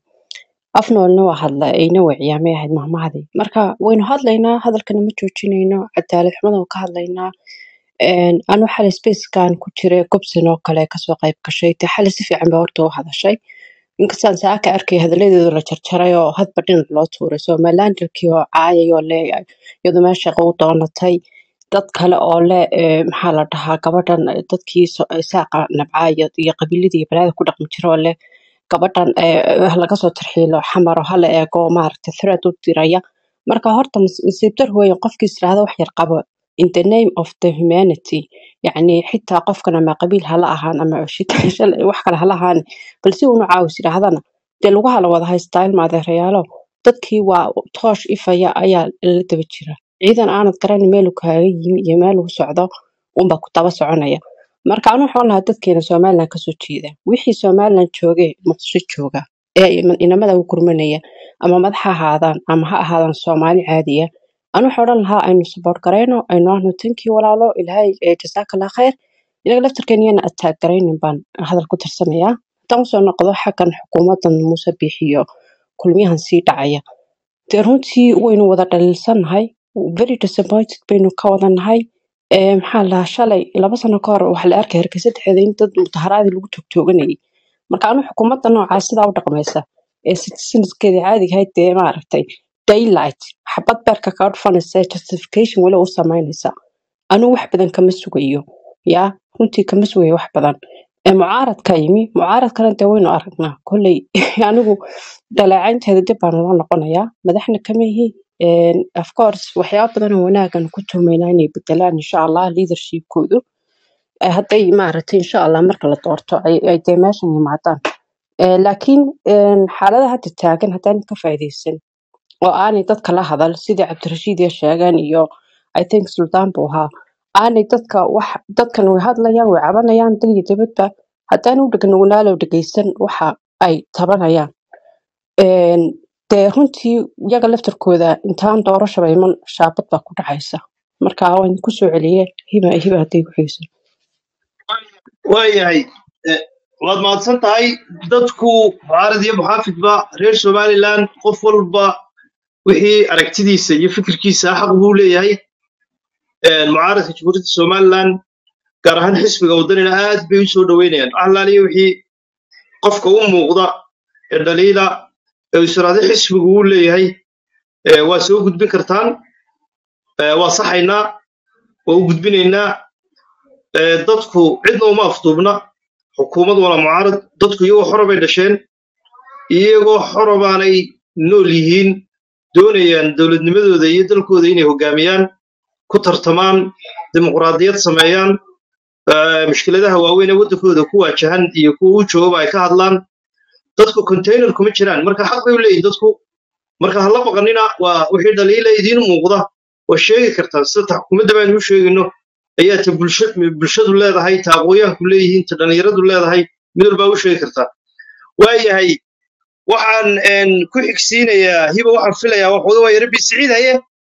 afnoolna waa hadla ayna wiciyaa may ahayd mahmahadii marka waynu hadlaynaa hadalkana ma joojinayno cadaalad xumada ka hadlaynaa Een, anu xalay spacekan ku jiray gobson oo kale kasoo qayb gashay dee xalay si fiican baa horta u hadashay inkastaan saaka arkay hadaladeedu la jarjaray oo hadba dhinac loo tuuray somalilanderkii oo caayay oo leeyahay iyadoo meesha shaqo u doonatay dad kale oo le eh, maxaa la dhahaa gabadhan eh, dadkii so- eh, saaqa nabcaa iyo iyo qabiiladii iyo balaada ku dhaqmi jira oo le gabadhan eh, eh, laga soo tarxiilo xamar oo hala eego maaragtay threat u diraya marka horta mas- nasiib dar weeye qofkii israahda wax yar qabo in the name of the humanity yacni xitaa qofkan ama qabiil hala ahaan ama shit- shal- wax kale hala ahaan balse unu caawis yidhaahdana dee lagu hala wada haystaa ilma adeerayaalo dadkii waa toosh ifaya ayaa la daba jira ciidan aanad garan meelu kaaga yimi iyo meel uu socdo unba ku daba soconaya marka anu waxaan lahaa dadkeena somaliland kasoo jeeda wixii somaliland joogee muqdisho jooga ee ima- inamada u gurmanaya ama madax ha ahaadaan ama ha ahaadaan soomaali caadiya anu waxaan odhan lahaa aynu support garayno aynu ahno tankii walaalo ilaahay eh, jasaakallah khayr inaga laftarkeena iyana attack garaynin baan hadal ku tirsanayaa haddaan usoo noqdo xaggan xukuumadan muuse biixiyo kulmiyahan sii dhacaya dee runtii waynu wada dhaliilsanahay very disappointed baynu ka wada nahay Ee, maxaa la dhahaa shalay laba sano ka hor waxaa la arkay hargeysa dhexdeeda in dad mudaharaadii lagu toogtooganayay marka anu xukuumadda noocaa sidaa u dhaqmaysa ee citizenskeeda caadiga ahayd dee maaragtay daylight xabad beerka kaga dhufanaysa ee justification weli u samaynaysa anu wax badan kama sugayo yaa runtii kama sugayo wax badan ee mucaaradka yimi mucaaradkana dee waynu aragnaa kolley anigu dhaleecaynteeda dib baan ula noqonayaa madaxna kama ihi Een, of course waxyaaba badan oo wanaagan ku tuumaynaa inay bedelaan insha allah leadershipkoodu Eh, hadday maaragtay insha allah marka la doorto ay ay dee meeshan yimaadaan Eh, laakiin een, xaaladaha hadda taagan haddaan ka faa'iidaysan oo aanay dadka la hadal sidii cabdirashiid iyo sheegeen iyo i think sultaan buu ahaa aanay dadka wax dadkan way hadlayaan way cabanayaan dal iyo dibadba haddaan u dhegnugunaalow dhegeysan waxa ay tabanayaan Een, dee runtii iyaga laftarkooda intaan doorashaba iman shaabad baa ku dhacaysa marka waan kusoo celiye hiba hiba hadday ku xiiso waayahay Eh, waad mahadsan tahay dadku mucaarad iyo muxaafidba reer somaliland qof walba wixii aragtidiisa iyo fikirkiisa xaq buu leeyahay Eh, mucaaradka jamhuuriyadda somaliland gaar ahaan xisbiga waddanina aad bay u soo dhoweynayaan waxalaaliya wixii qofka u muuqda ee dhaliila ee israade xisbigu uu leeyahay eh, waa soo gudbin kartaan Eh, waa saxaynaa waa u gudbinaynaa Eh, dadku cidna uma afduubna xukuumad wala mucaarad dadku iyagoo xora bay dhasheen iyagoo xora baanay nool yihiin doonayaan dowladnimadooda iyo dalkooda inay hoggaamiyaan ku tartamaan dimuqraadiyad sameeyaan eh, mushkiladaha waaweyn ee waddankooda ku waajahan iyo kuwa u joogaba ay ka hadlaan dadku container kuma jiraan marka xaq bay u leeyihin dadku marka hala baqanina waa wixii dhaliila idiin muuqda waa sheegi kartaa sida ta xukuumadda baan u sheegayno ayaa ta bulsha- bulshadu leedahay ta aqoonyahanku leeyihiin ta dhallinyaradu leedahay mid walbaa u sheegi kartaa waayahay waxaan een, ku xigsiinayaa hiba waxaan filayaa waxooda waa yarabi siciid haye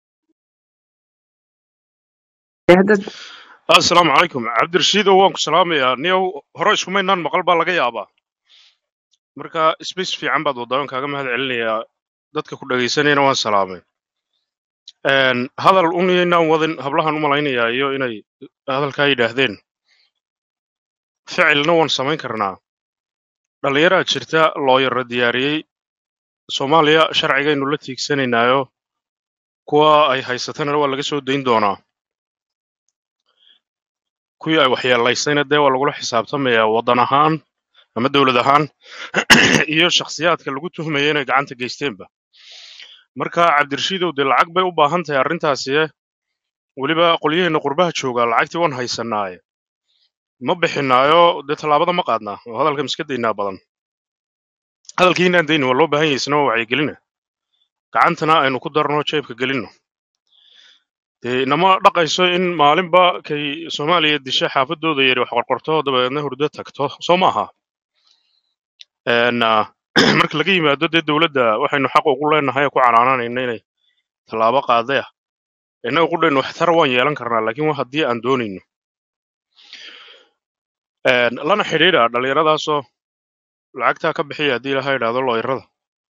dad asalaamu calaykum cabdirashiidow waan ku salaamayaa niyow hore iskumaynaan maqal baa laga yaabaa marka sbace fiican baad waddaa waan kaaga mahad celinayaa dadka ku dhegaysanayana waan salaamay Een, hadal unaynaan wadin hablahan u malaynayaa iyo inay hadalkaa yidhaahdeen ficilna waan samayn karnaa dhallinyaraa jirta looyara diyaariyey soomaaliya sharcigaynu la tiigsanaynaayo kuwa ay haysatana waa laga soo dayn doonaa kuwii ay waxyeelaysayna dee waa lagula xisaabtamayaa waddan ahaan ama dowlad ahaan iyo shakhsiyaadka lagu tuhmaya inay gacanta geysteenba marka cabdirashiidow dee lacag bay u baahan tahay arrintaasi eh weliba qolyaheena qurbaha jooga lacagtii waan haysanaaye ma bixinaayo dee tallaabada ma qaadnaa oo hadalka miska daynaa badan hadalkii inaan daynin waa loo baahan yahay isna waa wacyigelina gacantana aynu ku darno jeebka gelino dee inama dhaqayso in maalinba kay soomaaliya disha xaafadooda yari wax qorqorto dabeedna hurdo tagto soo maaha Een, ah, marka laga yimaado dee dowladda waxaynu xaq ugu leenahay oo ku canaananayna inay tallaabo qaadaya innaga qudhaynu waxtar waan yeelan karnaa laakiin waa haddii aan doonayno Een, lana xidhiidha dhallinyaradaasoo lacagtaa ka bixiya haddii ilaha idhaahdo looyarada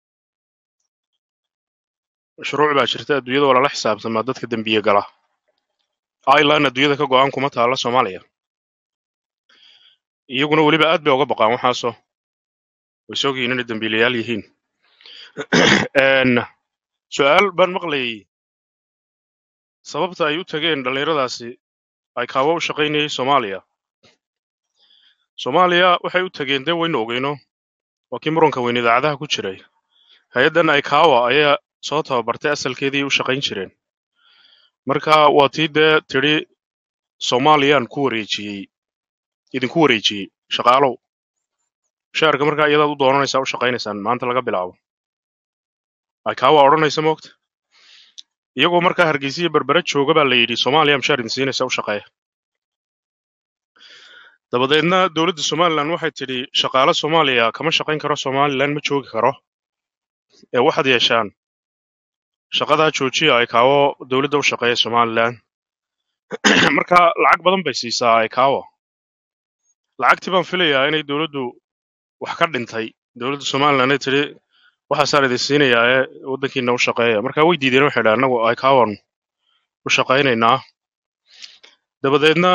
shuruuc baa jirta adduunyada waa lala xisaabtamaa dadka dembiye gala ailan adduunyada ka go'an kuma taalla soomaaliya iyaguna weliba aad bay uga baqaan waxaasoo way soogihiin inay dembiilayaal yihiin Een, su'aal baan maqlayay sababta ay u tageen dhallinyaradaasi ay kaawo u shaqaynayay soomaaliya soomaaliya waxay u tageen dee waynu ogeyno waa kii muranka weyn idaacadaha ku jiray hay-addan aikawa ayaa soo tababartay asalkeedii u shaqayn jireen marka waa tii dee tidhi soomaaliyaan ku wareejiyey idinku wareejiyey shaqaalow shaarka markaa iyadaad u doonanaysaa u shaqaynaysaan maanta laga bilaabo aikawa odhanaysa moogta iyagoo markaa hargeysa iyo berbera jooga baa la yidhi soomaaliya mishaar idin siinaysa u shaqeeya dabadeedna dowladda somalilan waxay tidhi shaqaale soomaaliya kama shaqayn karo somalilan ma joogi karo ee waxaad yeeshaan shaqadaa joojiya aikawo dowladda u shaqeeya somalilan marka lacag badan bay siisaa aikawa lacagtii baan filayaa inay dowladdu wax ka dhintay dowladda somalilan ay tidhi waxaasaan idin siinayaa ee waddankiina u shaqeeya marka way diideen waxay dhahan annagu aikawan u shaqaynaynaa dabadeedna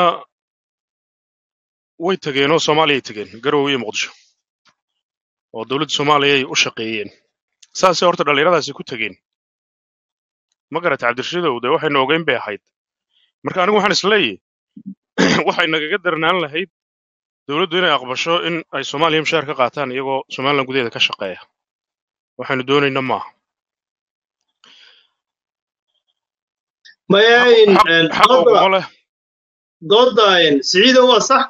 way tageen oo soomaaliyay tageen garowe iyo muqdisho oo dowladda soomaaliyay u shaqeeyeen saasay horta dhallinyaradaasi ku tageen ma garata cabdirashidow dee waxaynu ogeyn bay ahayd marka anigu waxaan isleeyahay waxay nagaga darnaan lahayd dowladdu inay aqbasho in ay soomaaliya mushaar ka qaataan iyagoo somalilan gudaheeda ka shaqeeya waxaynu doonayna maaha maya xaq in xaq een, xaqa dooda uguma leh dooda een, siciida waa sax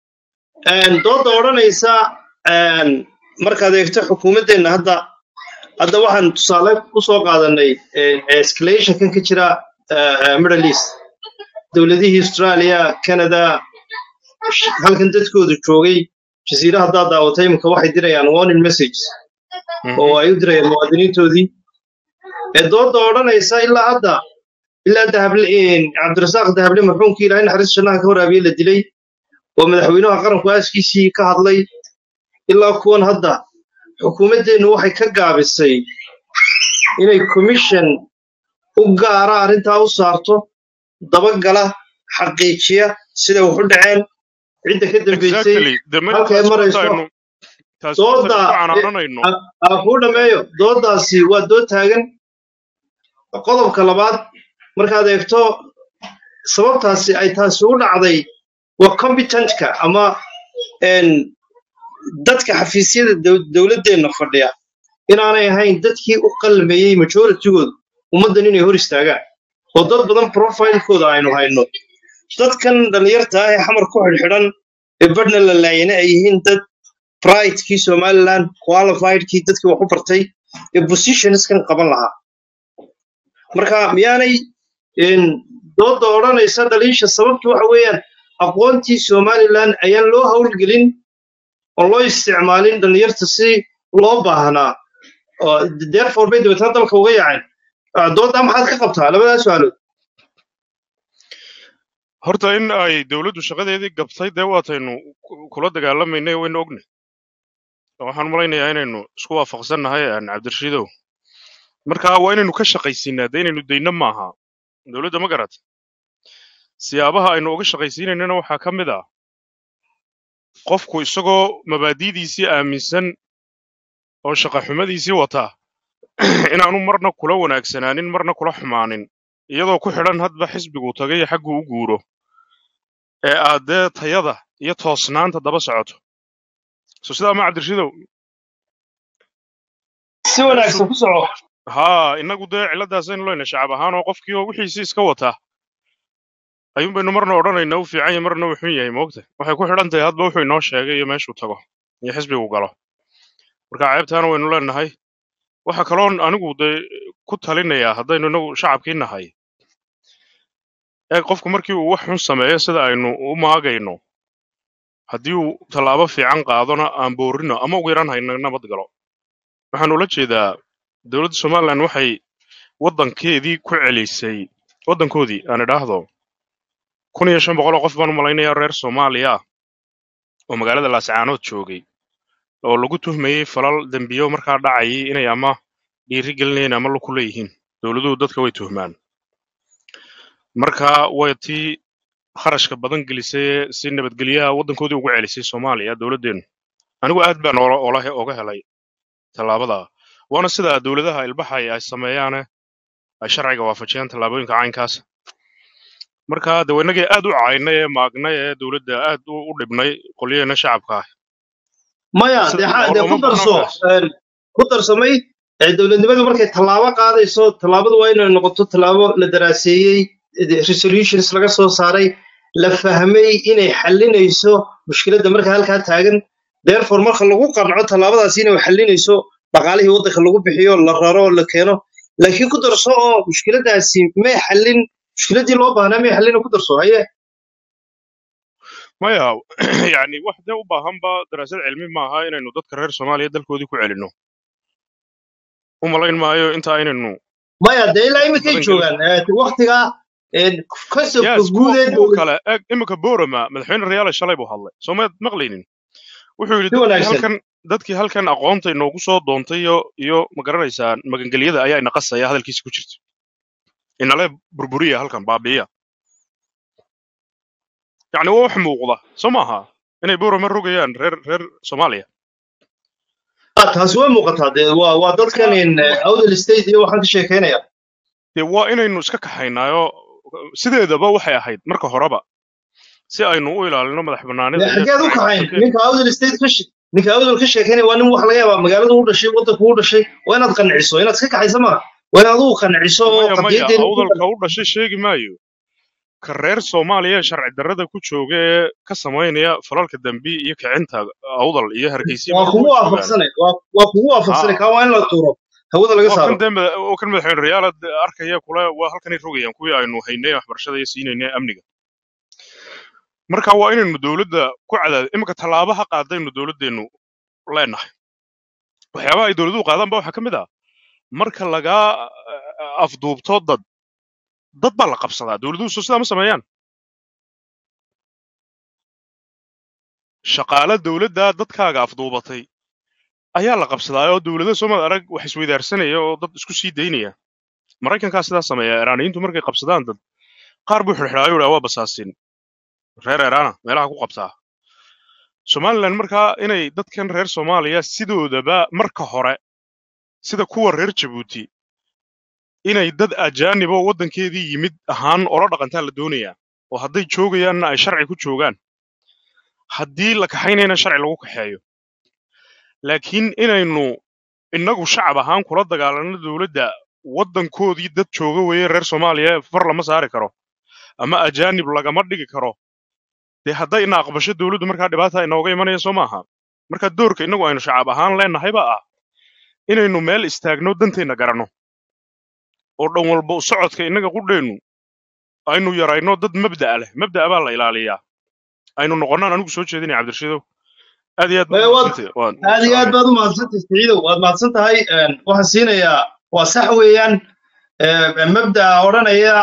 Een, dooda odhanaysa een, markaad eegto xukuumaddeenna hadda hadda waxaan tusaale usoo qaadanay escalationkan ka jira eh, eh, middle east dowladihii australia canada sh- halkan dadkoodu joogay jasiira haddaad daawatay imika waxay dirayaan warning message oo Mhm. ay u dirayaan muwaadiniintoodii ee dooda odhanaysa ilaa hadda ilaa dahable cabdirasaaq dahable marxuumkii ilaahay naxariis jannaha ka waraabiye la dilay oo madaxweynaha qaranku aaskiisii ka hadlay ilaa kuwan hadda xukuumaddeennu waxay ka gaabisay inay commission u gaara arrintaa u saarto dabagala xaqiijiya siday wax u dhaceen cidda ka dambaysay exactly de maya halkay taasi horta marayso aynu taasi horta dooda aynu ku eh, canaananayno a- aan kuu dhammeeyo doodaasi waa dood taagan qodobka labaad markaad eegto sababtaasi ay taasi u dhacday waa competentka ama een, dadka xafiisyada dow- dowladdeenna fadhiya inaanay ahayn dadkii u qalmayey majoritygooda ummaddan inay hor istaagaan oo dad badan profilekooda aynu hayno dadkan dhallinyarta ah ee xamar ku xidhxidhan ee badhna la laayana ay yihiin dad pridekii somaliland qualifiedkii dadkii wax u bartay ee positionskan qaban lahaa marka miyaanay een, dooda odhanaysa dhaliisha sababtu waxa weeyaan aqoontii somaliland ayaan loo howlgelin oo loo isticmaalin dhalinyarta si loo baahnaa oo therefore bay dabeetana dalka uga yaaceen Ah, doodaa maxaad ka qabtaa labadaa su-aalood horta in ay dowladdu shaqadeedii gabtay dee waataynu ku- kula dagaalamaynay waynu ogna waxaan malaynayaa inaynu isku waafaqsannahay aan cabdirashiidow marka waa inaynu ka shaqaysiinaa dee inaynu dayno maaha dowladda ma garat siyaabaha aynu uga shaqaysiinaynana waxaa ka mid ah qofku isagoo mabaadi'diisii aaminsan oo shaqaxumadiisii wata inaanu marna kula wanaagsanaanin marna kula xumaanin iyadoo ku xidhan hadba xisbiguu tagay iyo xagguu u guuro ee aad dee tayada iyo toosnaanta daba socoto so sidaa ma cabdirashiidow si meeshu wanaagsan ku soco haa innagu dee cilladdaasaynu leyna shacab ahaan oo qofkii oo wixiisii iska wata ayuun baynu marna odhanaynaa u fiican yahay marna uu xun yahay moogta waxay ku xidhan tahay hadba wuxuu inoo sheegay iyo meeshuu tago iyo xisbigu galo marka ceebtaana waynu leenahay waxa kaloon anigu dee ku talinayaa haddaynu inagu shacabkii nahay ee qofku markii uu wax xun sameeyo sida aynu u maagayno haddii uu tallaabo fiican qaadona aan boorino ama ugu yaraan hayna nabad galo waxaan ula jeedaa dowladda somalilan waxay waddankeedii ku celisay waddankoodii aan idhaahdo kun iyo shan boqol oo qof baan u malaynayaa reer soomaaliya ah oo magaalada laascaanood joogay oo lagu tuhmayey falal dembiyo markaa dhacayay inay ama dhiiri gelinayeen ama ku leeyihiin dowladuhu dadka way tuhmaan marka way tii kharashka badan gelisay ee si nabadgelyaha waddankoodii ugu celisay soomaaliya dowladdeennu anigu aad baan ola ola he- oga helay tallaabada waana sida dowladaha ilbaxay ay sameeyaane ay sharciga waafajiyaan tallaabooyinka caynkaas marka de waynagii aad u caynay ee maagnay ee dowladda aad u u dhibnay qolyaheena shacabka ah maya sida dee xa- dee looma ku darso barnaamijkaas een, ku darsamay ee dowladnimadu markay tallaabo qaadayso tallaabadu waa inay noqoto tallaabo la daraaseeyey de- resolutions laga soo saaray la fahmay inay xallinayso mushkiladda marka halkaa taagan therefore marka lagu qanco tallaabadaasi inay xallinayso dhaqaalihii waddanka lagu bixiyo la raro la keeno laakiin ku darso oo mushkiladaasi may xallin mushkiladii loo baahnaa may xallin ku darso haye maya yani wax dee u baahanba daraasad cilmi maaha inaynu dadka reer soomaaliya dalkoodii ku celinno u malayn maayo inta aynaynu maya dee ilaa waqti iminkay badan gelin joogaan ee, waqtiga een, conceptka yes guud kuwa ee kuwa dowlad kale eg iminka borama madaxweyne rayaale shalay buu hadlay soo maad maqlaynin wuxuu yidhi si dadkii wanaagsan halkan dadkii halkan aqoonta inoogu soo doontay iyo iyo ma garanaysaa magangelyada ayaa ina qasaya hadalkiisa ku jirta inale burburiya halkan baabi'iya yacni waa wax muuqda soo maaha inay borama rogayaan reer reer soomaaliya Ah, taasi way muuqataa dee waa waa dadkan marka in ma- outer state iyo waxaan ka sheekeynaya dee waa inaynu iska kaxaynaayo sideedaba waxay ahayd marka horeba si aynu u ilaalino madax bannaanida dee iyo xageed u sharciga kaxayn waddankeena ninka outer state ka she- ninka outer ka sheekeynaya waa nin wax laga yaabaa magaalada u dhashay waddanka u dhashay waa inaad qanciso inaad iska kaxaysa ma waa inaad adigu qanciso oo maya maya qadiyadeena ku awdalka u dhashay sheegi maayo ka reer soomaaliya ee sharci darrada ku jooga ee ka samaynaya falalka dambi iyo kicinta awdal iyo hargeysa waa meel kugu way joogaan waafaqsanay waa waa kugu waafaqsanay haa kaa waa in la tuuro hawada laga waa kan saaro dee mada- oo kan madaxweyne rayaal arkaya kule waa halkanay rogayaan kuwii aynu haynay waxbarashada iyo siinayna amniga marka waa inaynu dowladda ku cadaad iminka tallaabo ha qaadaynu dowladdeennu leenahay waxyaabaha ay dowladuhu qaadaan ba waxaa ka mid ah marka lagaa eh, afduubto dad dad baa la qabsadaa dowladuhu soo sidaa ma sameeyaan shaqaale dowladda dadkaaga afduubatay ayaa la qabsadaa oo dowlado soomad arag wax isweydaarsanaya oo dad isku sii daynaya maraykankaa sidaa sameeya iraaniyiintu markay qabsadaan dad qaar buu xidhxidhaayo dhaa waa basaasin reer eraana meelaha ku qabtaa somalilan markaa inay dadkan reer soomaaliya sidoodaba marka hore sida kuwa reer jabuuti inay dad ajaanib oo waddankeedii yimid ahaan ola dhaqantaa la doonayaa oo hadday joogayaanna ay sharci ku joogaan haddii la kaxaynayna sharci lagu kaxeeyo laakiin inaynu innagu shacab ahaan kula dagaalanno dowladda waddankoodii dad jooga weeye reer soomaaliya far lama saari karo ama ajaanib lagama dhigi karo dee hadday ina aqbasho dowladdu markaa dhibaata inooga imanaya soo maaha marka doorka innagu aynu shacab ahaan leenahay baa ah inaynu meel istaagno danteenna garanno oo dhan walba u socodka innaga qudheennu aynu yarayno dad mabda'a leh mabda'a baa la ilaaliyaa aynu noqonnaan anigu soo jeedinaya cabdirashiidow aad iyo aad baad Maya, waad umahadsantay waan aad iyo aad salaamaya baad u mahadsantahay siciidow waad mahadsan tahay Een, waxaan siinayaa waa sax weeyaan ee, mabda'a odhanaya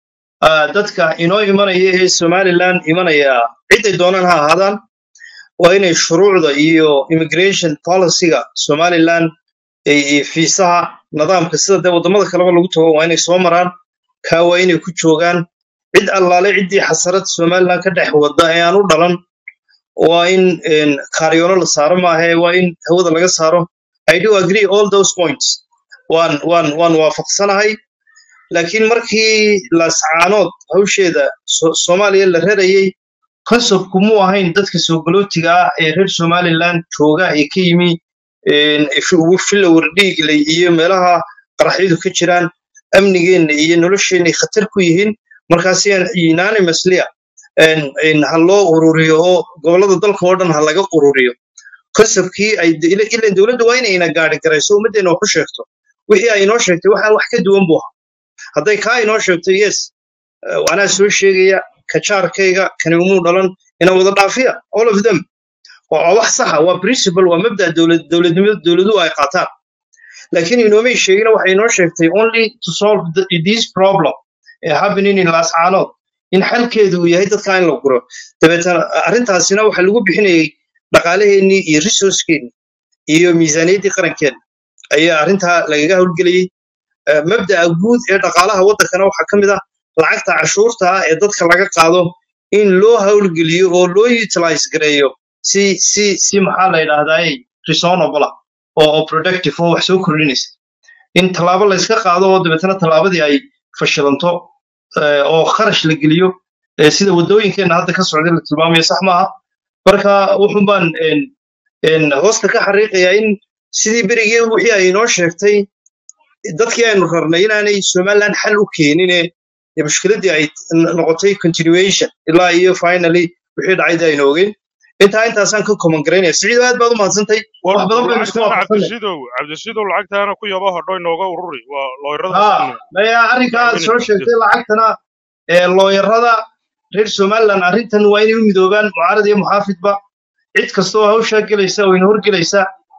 ah, dadka inoo imanaya ee somaliland imanaya ciday doonaan ha ahaadaan waa inay shuruucda iyo immigration policyga somaliland ee- iyo fiisaha nidaamka sida dee waddamada kaleba lagu tago waa inay soo maraan kaa waa inay ku joogaan cid allaale ciddii xasarad somaliland ka dhex wadda ee aan u dhalan waa in een, kaaryoolo la saaro maahe waa in hawada laga saaro i do agree all those points waan waan waan waafaqsanahay laakiin markii laascaanood hawsheeda So- soomaaliya la rarayey conceptku muu ahayn dadka soogolootiga ah ee reer somaliland jooga ee ka yimi een, fi- filowr dhiigley iyo meelaha qaraxyadu ka jiraan amnigeenna iyo nolosheenay khatar ku yihiin markaasi unanimously een- een ha loo ururiyo oo gobollada dalka oo dhan ha laga ururiyo conceptkii ay ila- ilan dowladda waa inayna gaari garayso ummaddeena wax u sheegto wixii ay inoo sheegtay waxaan wax ka duwan buu ahaa hadday kaa inoo sheegto yes eh, anaa soo sheegaya kajaarkayga kani umuu dhalan ina wada dhaafiya all of them waa waa wax saxa waa principle waa mabda dowlad dowladnimada dowladuhu ay qaataan laakiin inoomay sheegina waxay inoo sheegtay only to solve the, this problem ee happening in laascaanood in xalkeedu uu yahay dadka in la guro dabeetana arrintaasina waxaa lagu bixinayay dhaqaalaheennii iyo resourcekeennii iyo miisaaniyaddii qarankeena ayaa arrintaa lagaga howlgelayay Eh, mabda'a guud ee dhaqaalaha waddankana waxaa ka mid ah lacagta cashuurta ah ee dadka laga qaado in loo howlgeliyo oo loo utilize gareeyo si si si maxaa la yidhaahdaa reasonable ah oo oo productive oo wax soo kordhinaysa in tallaabo la iska qaado oo dabeetana tallaabadii ay fashilanto eh, oo kharash la geliyo eh, sida waddooyinkeenna hadda ka socda la tilmaamayo sax maaha marka wuxun baan een, een, hoosta ka xariiqayaa in sidii berigii wixii ay inoo sheegtay dadkii aynu rarnay inaanay somaliland xal u keenine dee mushkiladdii ay n- noqotay continuation ilaa iyo finally wixii dhacayda aynu ogeyn intaa intaasaan ka koman garaynaya siciido aad baad u mahadsantay war wax badan baynu isku lacagtaana waafaqsanay cabdirashiidow cabdirashiidow lacagtaana ku yaba hodho inooga ururi waa looyrada ha haasaynu maya arrinkaa aad soo dacweynayno sheegtay lacagtana ee looyarada reer somaliland arrintan waa inay u midoobaan mucaarad iyo muxaafidba cid kasta oo hawshaa gelaysa oo ina horgelaysa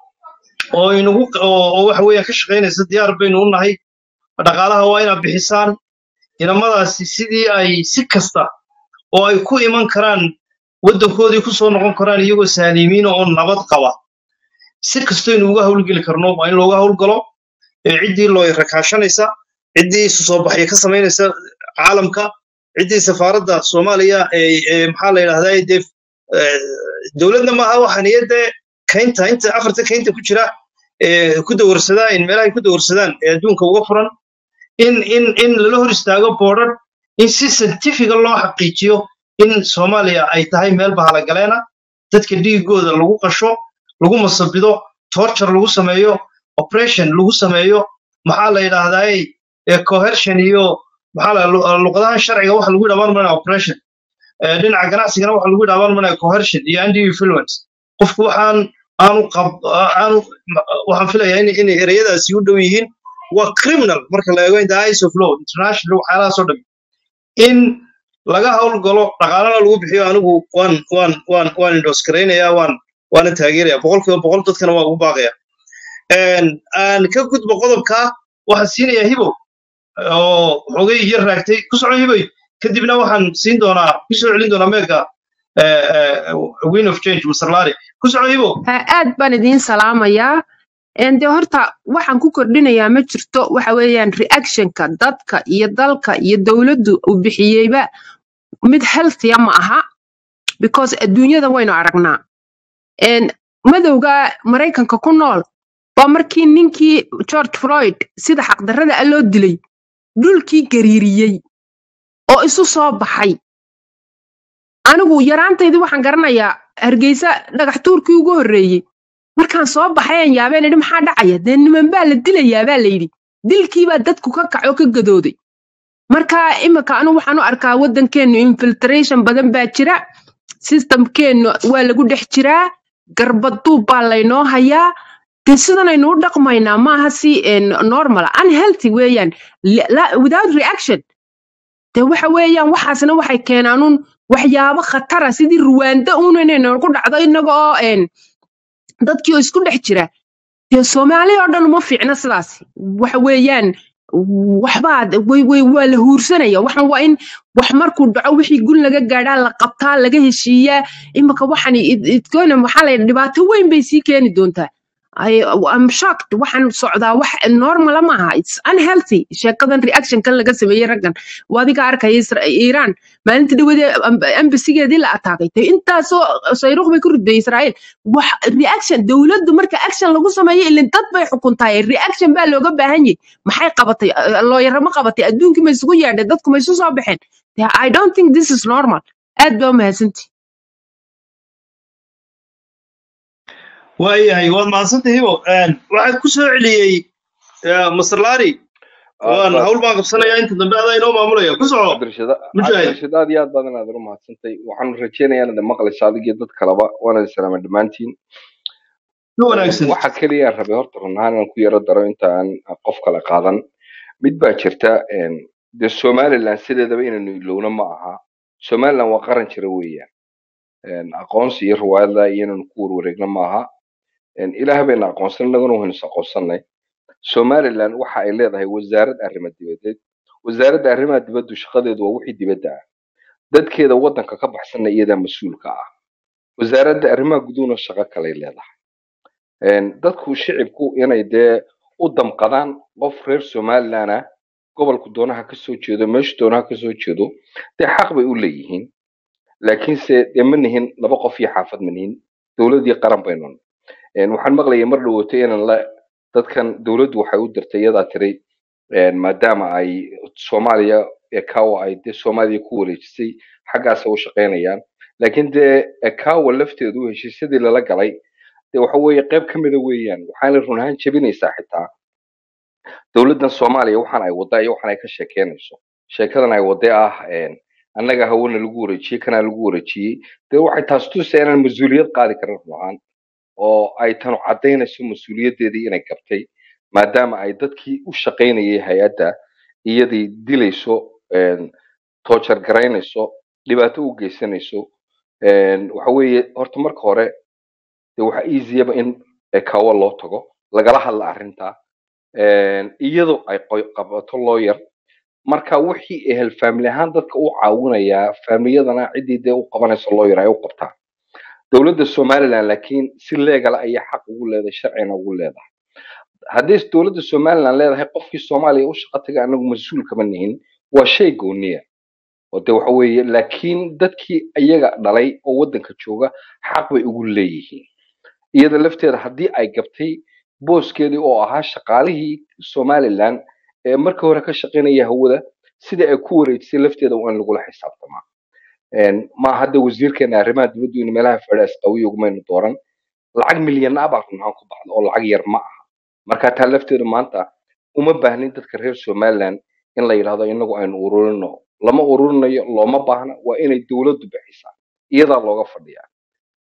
oo inagu oo oo waxa weeyaan ka shaqaynaysa diyaar baynu u nahay dhaqaalaha waa inaad bixisaan inamadaasi sidii ay si kasta oo ay ku iman karaan waddankoodii ku soo noqon karaan iyagoo saalimiina oo nabad qaba si kastaynu uga howlgeli karno waa in looga howlgalo ee ciddii loo rakaashanaysa ciddii isu soo baxya ka samaynaysa caalamka ciddii safaaradda soomaaliya ee ee maxaa la yidhahdaa dee eh, dowladna maaha waxaan iyo dee kaynta inta afarta kaynta ku jira ee ku dawarsadaa in meelaha ay ku dawarsadaan ee adduunka uga furan in in in lala hor istaago boodhar in si scientifica loo xaqiijiyo in soomaaliya ay tahay meel bahalagaleena dadka dhiigooda lagu qasho lagu masabido torture lagu sameeyo operation lagu sameeyo maxaa la yidhaahdaa ee coercion iyo maxaa la lu- luqadahan sharciga waxa lagu dhamaan manaya operation Eh, dhinaca ganacsigana waxa lagu dhamaan manaya coercion iyo undue influence qofku waxaan aanu qab aanu waxaan filayaa in inay ereyadaasi u dhow yihiin waa criminal marka la eego in the eyes of law international waxyaalahaasoo dhan in laga howlgalo dhaqaalana lagu bixiyo anigu waan waan waan waan indoos garaynayaa waan waana taageeraya boqolkiiba boqol dadkana waa ugu baaqaya aan ka gudbo qodobka waxaan siinayaa hibow oo xogay yar raagtay ku soco hiboy kadibna waxaan siin doonaa ku soo celin doonaa meega win of change mr lari ku soco hibow Ha, aad baan idiin salaamayaa Een, dee horta waxaan ku kordhinayaa ma jirto waxa weeyaan reactionka dadka iyo dalka iyo dowladdu uu bixiyeyba mid healthya ma aha because adduunyada waynu aragnaa Een, madowga maraykanka ku nool waa markii ninkii george floyd sida xaqdarrada ah loo dilay dhulkii gariiriyey oo isu soo baxay anigu yaraantaydii waxaan garanayaa hargeysa dhagax tuurkii ugu horreeyey markaan soo baxay aan yaabeen idhi maxaa dhacaya dee niman baa la dilayaa baa layidhi dilkiibaa dadku ka kacoo ka gadooday marka imika anigu waxaan u arkaa waddankeennu infiltration badan baa jira systemkeennu waa lagu dhex jiraa garbaduub baa laynoo hayaa dee sidanaynu u dhaqmaynaa maaha si een, normal ah. unhealthy weeyaan La- la- without reaction dee waxa weeyaan waxaasna waxay keenaanuun waxyaabo khatara sidii ruwaanda uun inaynu ku dhacdo inaga oo een, dadkii oo isku dhex jira dee soomaali oo dhan uma fiicna sidaas waxa weeyaan waxbaa way way waa la huursanaya waxan waa in wax markuu dhaco wixii gun laga gaadhaa la qabtaa laga heshiiyaa imika waxan idgoona maxaa la dhibaato weyn bay sii keeni doontaa I, I'm shocked waxaan socdaa wax normala maaha it's unhealthy sheekadan reactionkan laga sameeyey raggan waa adiga arkaya Isra- iiraan maalintii dhawadee ambasigeedii la ataakay te intaasoo sayruuq bay ku ridday israa'iil wax reaction dowladdu marka action lagu sameeyo ilin dad bay xukuntaay reaction baa looga baahan yahay maxay qabatay looyara ma qabatay adduunkii ma isugu yeedhay dadku ma isu soo baxeen Dee, i don't think this is normal aad baa umahadsantihi waayahay waad mahadsantay hibow waxaad ku soo celiyey mr lari waan hawl baan qabsanayaa inta dambe adaa inoo maamulaya ku soco cabdirashida mujaahid cabdirashida aad iyo aad badan aad u mahadsantay waxaan rajeynayaa inaad maqlayso adig iyo dad kaleba waana salaama dhammaantiin si wanaagsan waxa keliya aan rabay horta run ahaan inaan ku yaro daro inta aan qof kale qaadan mid baa jirta een, dee somaliland sideedaba inaynu ilowno ma aha somaliland waa qaran jira weeyaan Een, aqoonsi iyo riwaayada iyo inaynu ku warwareegno ma aha Een, ilaah bayna aqoonsan innaguna waynu is aqoonsanay somaliland waxa ay leedahay wasaarad arrimo dibadeed wasaaradda arrimaha dibaddu shaqadeedu waa wixii dibadda ah dadkeeda waddanka ka baxsanna iyadaa mas-uulka ah wasaaradda arrimaha guduhuna shaqo kaley leedahay Een, dadku shicibku inay dee u damqadaan qof reer somaliland ah gobolku doonaha ka soo jeedo meeshu doonaha ka soo jeedo dee xaq bay u leeyihiin laakiinse dee ma nihin laba qof iyo xaafad ma nihin dowladii qaran baynu nahay. Een, waxaan maqlayay mar dhawootay inaan la dadkan dowladdu waxay u dirtay iyadaa tiri een, maadaama ay soomaaliya ekawa ay dee soomaaliya ku wareejisay xaggaasay u shaqaynayaan laakiin dee ekawa lafteedu heshiisyadii lala galay dee waxa weeye qayb ka mida weeyaan waxaana run ahaan jebinaysaa xitaa dowladdan soomaaliya waxaan ay waddaa iyo waxaan ay ka sheekeynayso sheekadan ay wadday ah een, annaga hawana lagu wareejiyey kanaa lagu wareejiyey dee waxay taas tusaysaa inaan mas-uuliyad qaadi karin run ahaan oo ay tanu caddaynayso mas-uuliyaddeedii inay gabtay maadaama ay dadkii u shaqaynayay hay-adda iyadii dilayso een, toojar garaynayso dhibaato u geysanayso een, waxa weeye horta marka hore dee waxa easyaba in ekawo loo tago lagala hadla arrinta een, iyadoo ay qoy- qabato lawyer marka wixii ehel family ahaan dadka u caawinayaa familiyadana ciddii dee u qabanayso lawyer ay u qabtaa dowladda somaliland laakiin si leegala ayay xaq ugu leedahay sharcina ugu leedahay haddii dowladda somaliland leedahay qofkii soomaaliya u shaqo taga anagu mas-uul kama nihin waa shay gooniya oo de waxa weeye laakiin dadkii iyaga dhalay oo waddanka jooga xaq bay ugu leeyihiin iyada lafteeda haddii ay gabtay booskeedii oo ahaa shaqaalihii somaliland ee markii hore ka shaqaynaya hawada sidii ay ku wareejisay lafteeda waa in lagula xisaabtamaa Een, ma hadda wasiirkeena arrimaha dibaddu in meelaha fadhiya isqawiyo ugumaynu dooran lacag milyan ah baa runahaan ku baxda oo lacag yar ma aha marka taa lafteedu maanta uma baahnin dadka reer somaliland in la yidhahdo inagu aynu ururino lama ururinayo looma baahna waa inay dowladdu bixisaa iyadaa looga fadhiyaa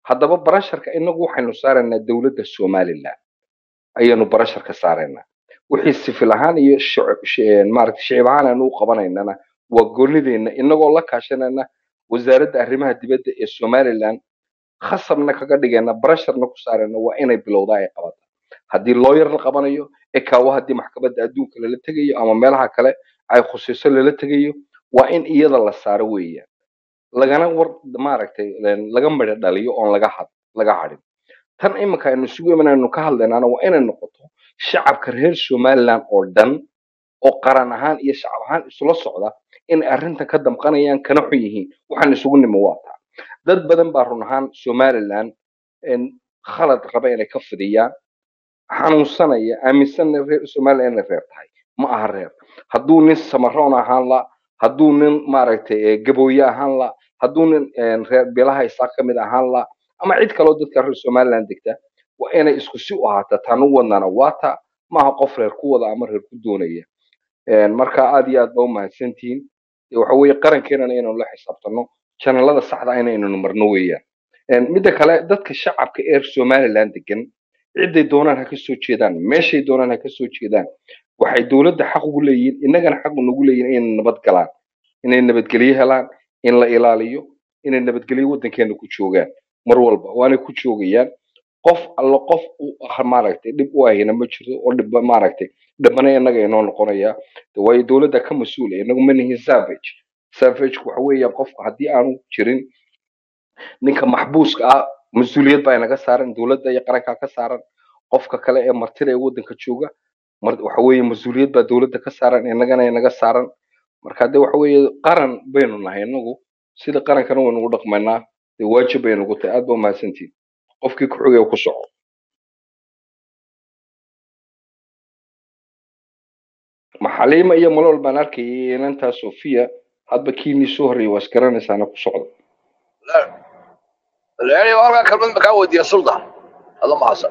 haddaba barasharka inagu waxaynu saaraynaa dowladda somaliland ayaanu barasharka saaraynaa wixii sifil ahaan iyo shicib shi- maaragtay shicib ahaan aanu u qabanaynana waa goonideenna inagoo la kaashanayna wasaaradda arrimaha dibadda ee somaliland khasabna kaga dhigayna barasharna ku saarayna waa inay bilowdaa ay qabata haddii lawyer la qabanayo ekaawo haddii maxkamadda adduunka lala tegayo ama meelaha kale ay khusayso lala tegayo waa in iyada la saaro weeyaan lagana war maaragtay een, laga midho dhaliyo oon laga had laga hadhin tan iminka aynu isugu imanaynu ka hadlaynaana waa inay noqoto shacabka reer somaliland oo dhan oo qaran ahaan iyo shacab ahaan isula socda inay arrintan ka damqanayaan kana xun yihiin waxaan isugu nimi waa taa dad badan baa run ahaan somaliland een, khalad raba inay ka fidiyaan xanuunsanaya aaminsanna reer somaliland inay reer tahay ma aha reer hadduu nin samaroon ahaan la hadduu nin maaragtay eh, gabooye ahaan la hadduu nin een, reer beelaha isaa ka mid ahaan la ama cid kaloo dadka reer somaliland degta waa inay isku si u ahaataa taan u wadnana waa ta maaha qof reer ku wada ama reer ku doonaya Een, marka aad iyo aad baa u mahadsantihiin Dee waxa weeye qarankeenana inaynu la xisaabtano janalada saxda ah inaynu marno weeyaan Een, midda kale dadka shacabka ee somaliland degan ciday doonaan ha ka soo jeedaan meeshay doonaan ha ka soo jeedaan waxay dowladda xaq ugu leeyihiin innagana xaq unagu leeyihiin inay nabad galaan inay nabadgelyo helaan in la ilaaliyo inay nabadgelyo waddankeena ku joogaan mar walba waanay ku joogayaan qof alla qof u ah maaragtay dhib u ahina ma jirto oo dhib maaragtay dhibana innaga inoo noqonaya De waayo dowladda ka mas-uula inagu ma nihin savage savage waxa weeyaan qofka haddii aanu jirin ninka maxbuuska ah mas-uuliyad baa inaga saaran dowladda iyo qarankaa ka saaran qofka kale ee martida ee waddanka jooga mar waxa weeye mas-uuliyad baa dowladda ka saaran innagana inaga saaran marka de waxa weeye qaran baynu nahay inagu sida qarankana waynu ugu dhaqmaynaa dee waajib bay nagu tahay aad baa umahadsantihin qofkii ku xogay ku soco maxaliima iyo malol baan arkayay inantaa sofiya hadba kiinii soo horreeyay waa isgaranaysaana ku socda يعني والله كلمة مكان ودي السلطة هذا ما حصل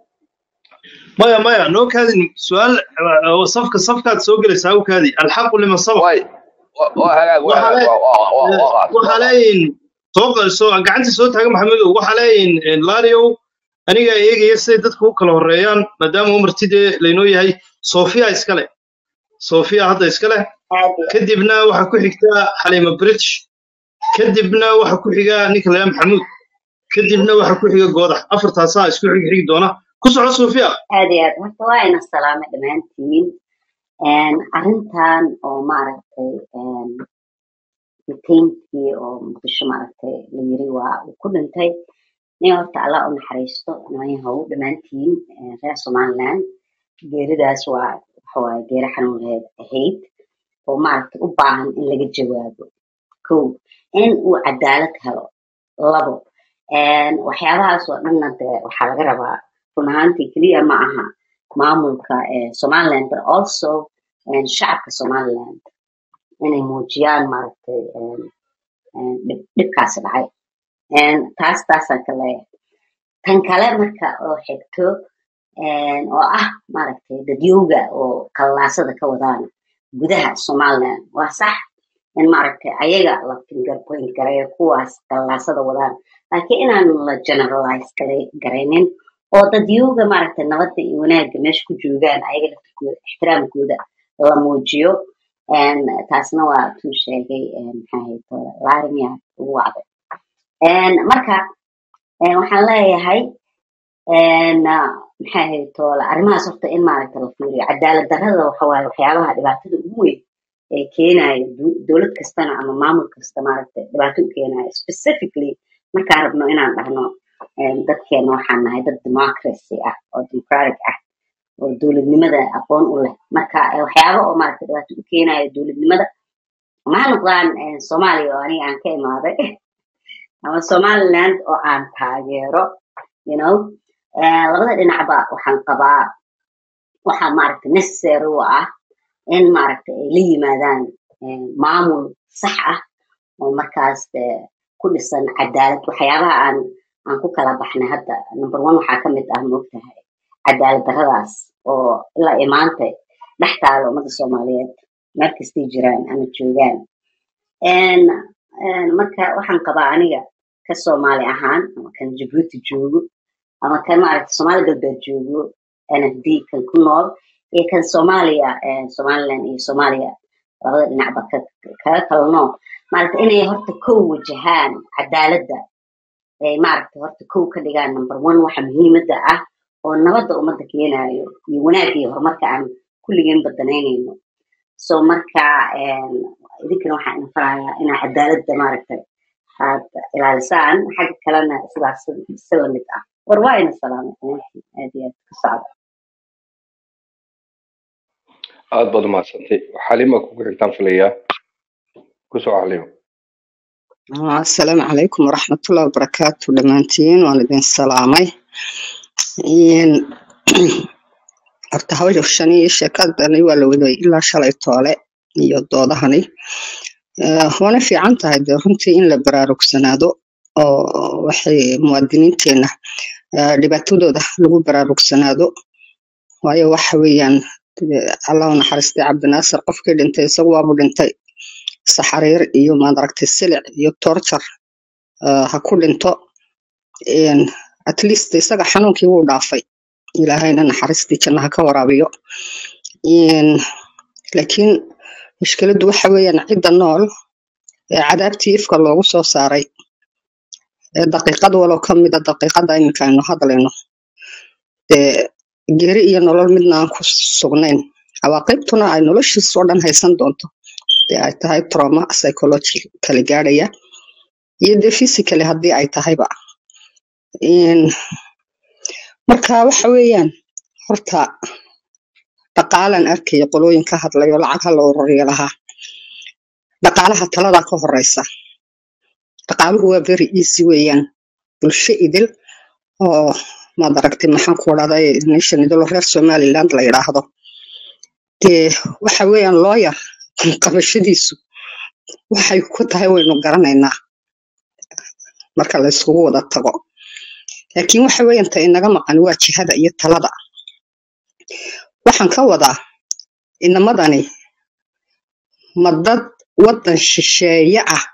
maya maya noo kaadin su-aal uh, safka safkaad soo gelaysaa u kaadi alxaqu liman sabaq واي وهلاك waxaa وهلاك le waxaa leeyihin soo soo gacanta soo taaga maxamedow waxaa leeyihin laariow aniga eegaya siday dadku u kala horeeyaan maadaama umartidee laynoo yahay sofiya iskale sofiya hadda iskale kadibna waxaa ku xigta xaliima british kadibna waxaa ku xiga ninka layaa maxamuud kadibna waxaa ku xiga goodax afartaasaa isku xig xigi doona ku soco sofiya aad iyo aad horta waa ina salaamay dhammaantiin Een, arrintan oo maaragtay een, detainkii oo muqdisho maaragtay la yiri waa uu ku dhintay nin horta allah u naxariisto nooyahow dhammaantiin een, reer somaliland geeridaas waa waxa waaye geeri xanuun lahayd ahayd oo maaragtay u baahan in laga jawaabo kow in uu cadaalad helo labo een, waxyaabahaas oo dhanna dee waxaa laga rabaa run ahaantii keliya ma aha maamulka ee somaliland but also een, shacabka somaliland inay muujiyaan maaragtay een, een, dhib- dhibkaasi dhacay Een, taas taasaan ka leeyahay tan kale marka oo xigto een, oo ah maaragtay dadyowga oo kalalaasada ka wadaan gudaha somaliland waa sax in maaragtay ayaga la finger point gareeyo kuwaas kalalaasada wadaan laakiin inaan la generalize gare- garaynin oo dadyowga maaragtay nabadda iyo wanaagga meesha ku joogaan ayaga laftirkooda ixtiraamkooda la muujiyo Een, taasna waa tuu sheegay een, maxaa ahayto laarmiya ugu wacday Een, marka een, waxaan leeyahay een, ah, maxaa ahayto arrimahaas horta in maaragta la fiiriyo cadaalad darrada waxa waaye waxyaabaha dhibaatada ugu weyn ee keenayo du- dowlad kastana ama maamul kasta maaragtay dhibaato u keenayo specifically markaan rabno inaan dhahno een, dadkeena waxaan nahay dad democracy ah oo democratic ah oo dowladnimada aqoon u leh marka eh, waxyaaba oo maaragta dhibaato u keenayo dowladnimada ma ha noqdaan eh, soomaaliya oo aniga aan ka imaaday ama somaliland oo aan taageero you know Eh, labada dhinacba waxaan qabaa waxaa maaragta necessary u ah in maaragta ay la yimaadaan eh, maamul sax ah oo markaas eh, ku dhisan cadaalad waxyaabaha aan aan ku kala baxnay hadda number one waxaa ka mid ah moogtahay cadaalad darradaas oo ilaa iyo maanta dhex taalo ummadda soomaaliyeed meel kastay jiraan ama joogaan En- en marka waxaan qabaa aniga ka soomaali ahaan ama kan jabuuti joogo ama kan maaragta soomaali galbeed joogo nfd kan ku nool iyo kan soomaaliya eh, somaliland iyo soomaaliya labada dhinacba ka- kaga kala nool maaragta inay horta kow wajahaan cadaaladda ay maaragta horta kow ka dhigaan number one waxa muhiimadda ah oo nabadda ummadda keenayo iyo wanaagga iyo horumarka aan kulligeen badanaynayno so marka em, idinkana waxaan idin farayaa inaa cadaaladda maaragta aad ilaalisaan xagga kalena sidaas si lamid ah war waa ina salaamay dhammaantiin aad iyo aad ku socda aad baad umahadsantay xalima kugu xigtaan filayaa kusoo xalimo asalaamu calaykum waraxmatullahi wabarakaatu dhammaantiin waan idin salaamay Een, horta hawshani iyo sheekadani waa la waday ilaa shalay toole iyo doodahani Eh, waana fiican tahay dee runtii in la baraarugsanaado oo waxay muwaadiniinteena eh, dhibaatadooda lagu baraarugsanaado waayo waxa weeyaan dee allah u naxariistay cabdinaasir qofkii dhintay isagu waabu dhintay saxariir iyo maadaragtay silic iyo torture eh, ha ku dhinto Een, at least isaga xanuunkii wuu dhaafay ilaahayna naxariistii jannaha ka waraabiyo Een, laakiin mushkiladdu waxa weeyaan cidda nool ee cadaabtii ifka loogu soo saaray ee daqiiqad walow ka mida daqiiqada iminka aynu hadlayno dee geeri iyo nolol midna aan ku sugnayn cawaaqibtuna ay noloshiisa oo dhan haysan doonto dee ay tahay trauma psychologically gaadhaya iyo dee physically haddii ay tahayba Een, marka waxa weeyaan horta dhaqaalan arkaya qolooyin ka hadlayo lacag ha la ururiyo lahaa dhaqaalaha taladaa ka horeysa dhaqaaluhu waa very easy weeyaan bulsho idil oo maad aragtay maxaan ku dhahday nation idil oo reer somaliland la yidhaahdo dee waxa weeyaan lawyer qabashadiisu waxay ku tahay waynu garanaynaa marka la isugu wada tago laakiin waxa weeyaan ta inaga maqan waa jihada iyo talada waxaan ka wadaa inamadani ma dad wadan shisheeye ah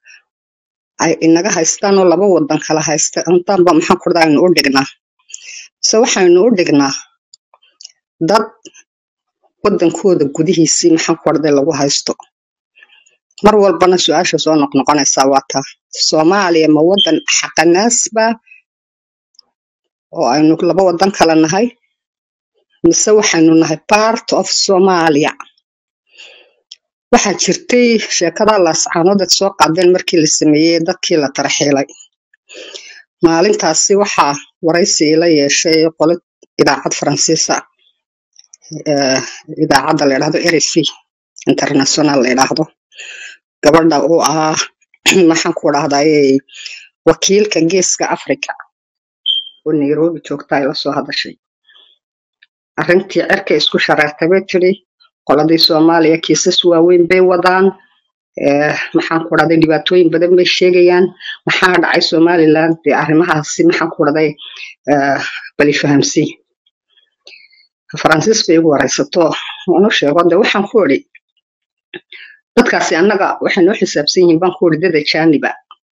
ay inaga haystaan oo laba wadan kala haysta intaanba maxaan ku dhahdaa aynu u dhignaa mise waxaynu u dhignaa dad wadankooda gudihiisii maxaan ku dhahday lagu haysto mar walbana su-aasha soo noqnoqonaysaa waa taa soomaaliya ma wadan xaqanaasba oo aynu laba wadan kala nahay mise waxaynu nahay part of somalia waxaa jirtay sheekada laascaanood soo qaadeen markii la sameeyey dadkii la tarxiilay maalintaasi waxaa waraysi ila yeeshay qolo idaacad faransiisa eh, idaacadda la yidhahdo rfi international la yidhaahdo gabadha oo ah maxaan ku dhahdaye wakiilka geeska africa oo nairobi joogta ay la soo hadashay arrintii cirka isku shareertay bay tiri qoladii soomaaliya kiisas waaweyn bay wadaan eh, maxaan ku dhahday dhibaatooyin badan bay sheegayaan maxaa dhacay somaliland dee arrimahaasi maxaan ku dhahday eh, bali fahamsii faransiis bay igu waraysato waanu sheego de waxaan ku idhi dadkaasi annaga waxay noo xisaabsan yihiin baan ku idhi dad ajaaniba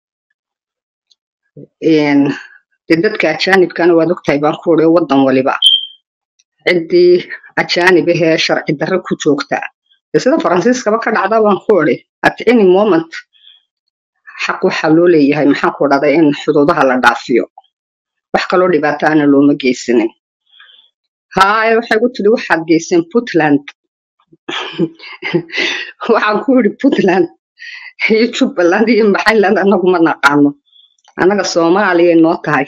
Een, dee dadka ajaanibkana waad ogtahay baan ku idhi wadan waliba ciddii ajaanib ahee sharci darro ku joogta dee sida faransiiskaba ka dhacda baan ku idhi at any moment xaq waxaa loo leeyahay maxaan ku dhahday in xuduudaha la dhaafiyo wax kaloo dhibaato ana looma geysanin haye waxay ku tidhi waxaad geyseen puntland waxaan ku idhi puntland iyo jubbaland iyo maxayland anagu ma naqaano annaga soomaaliya noo tahay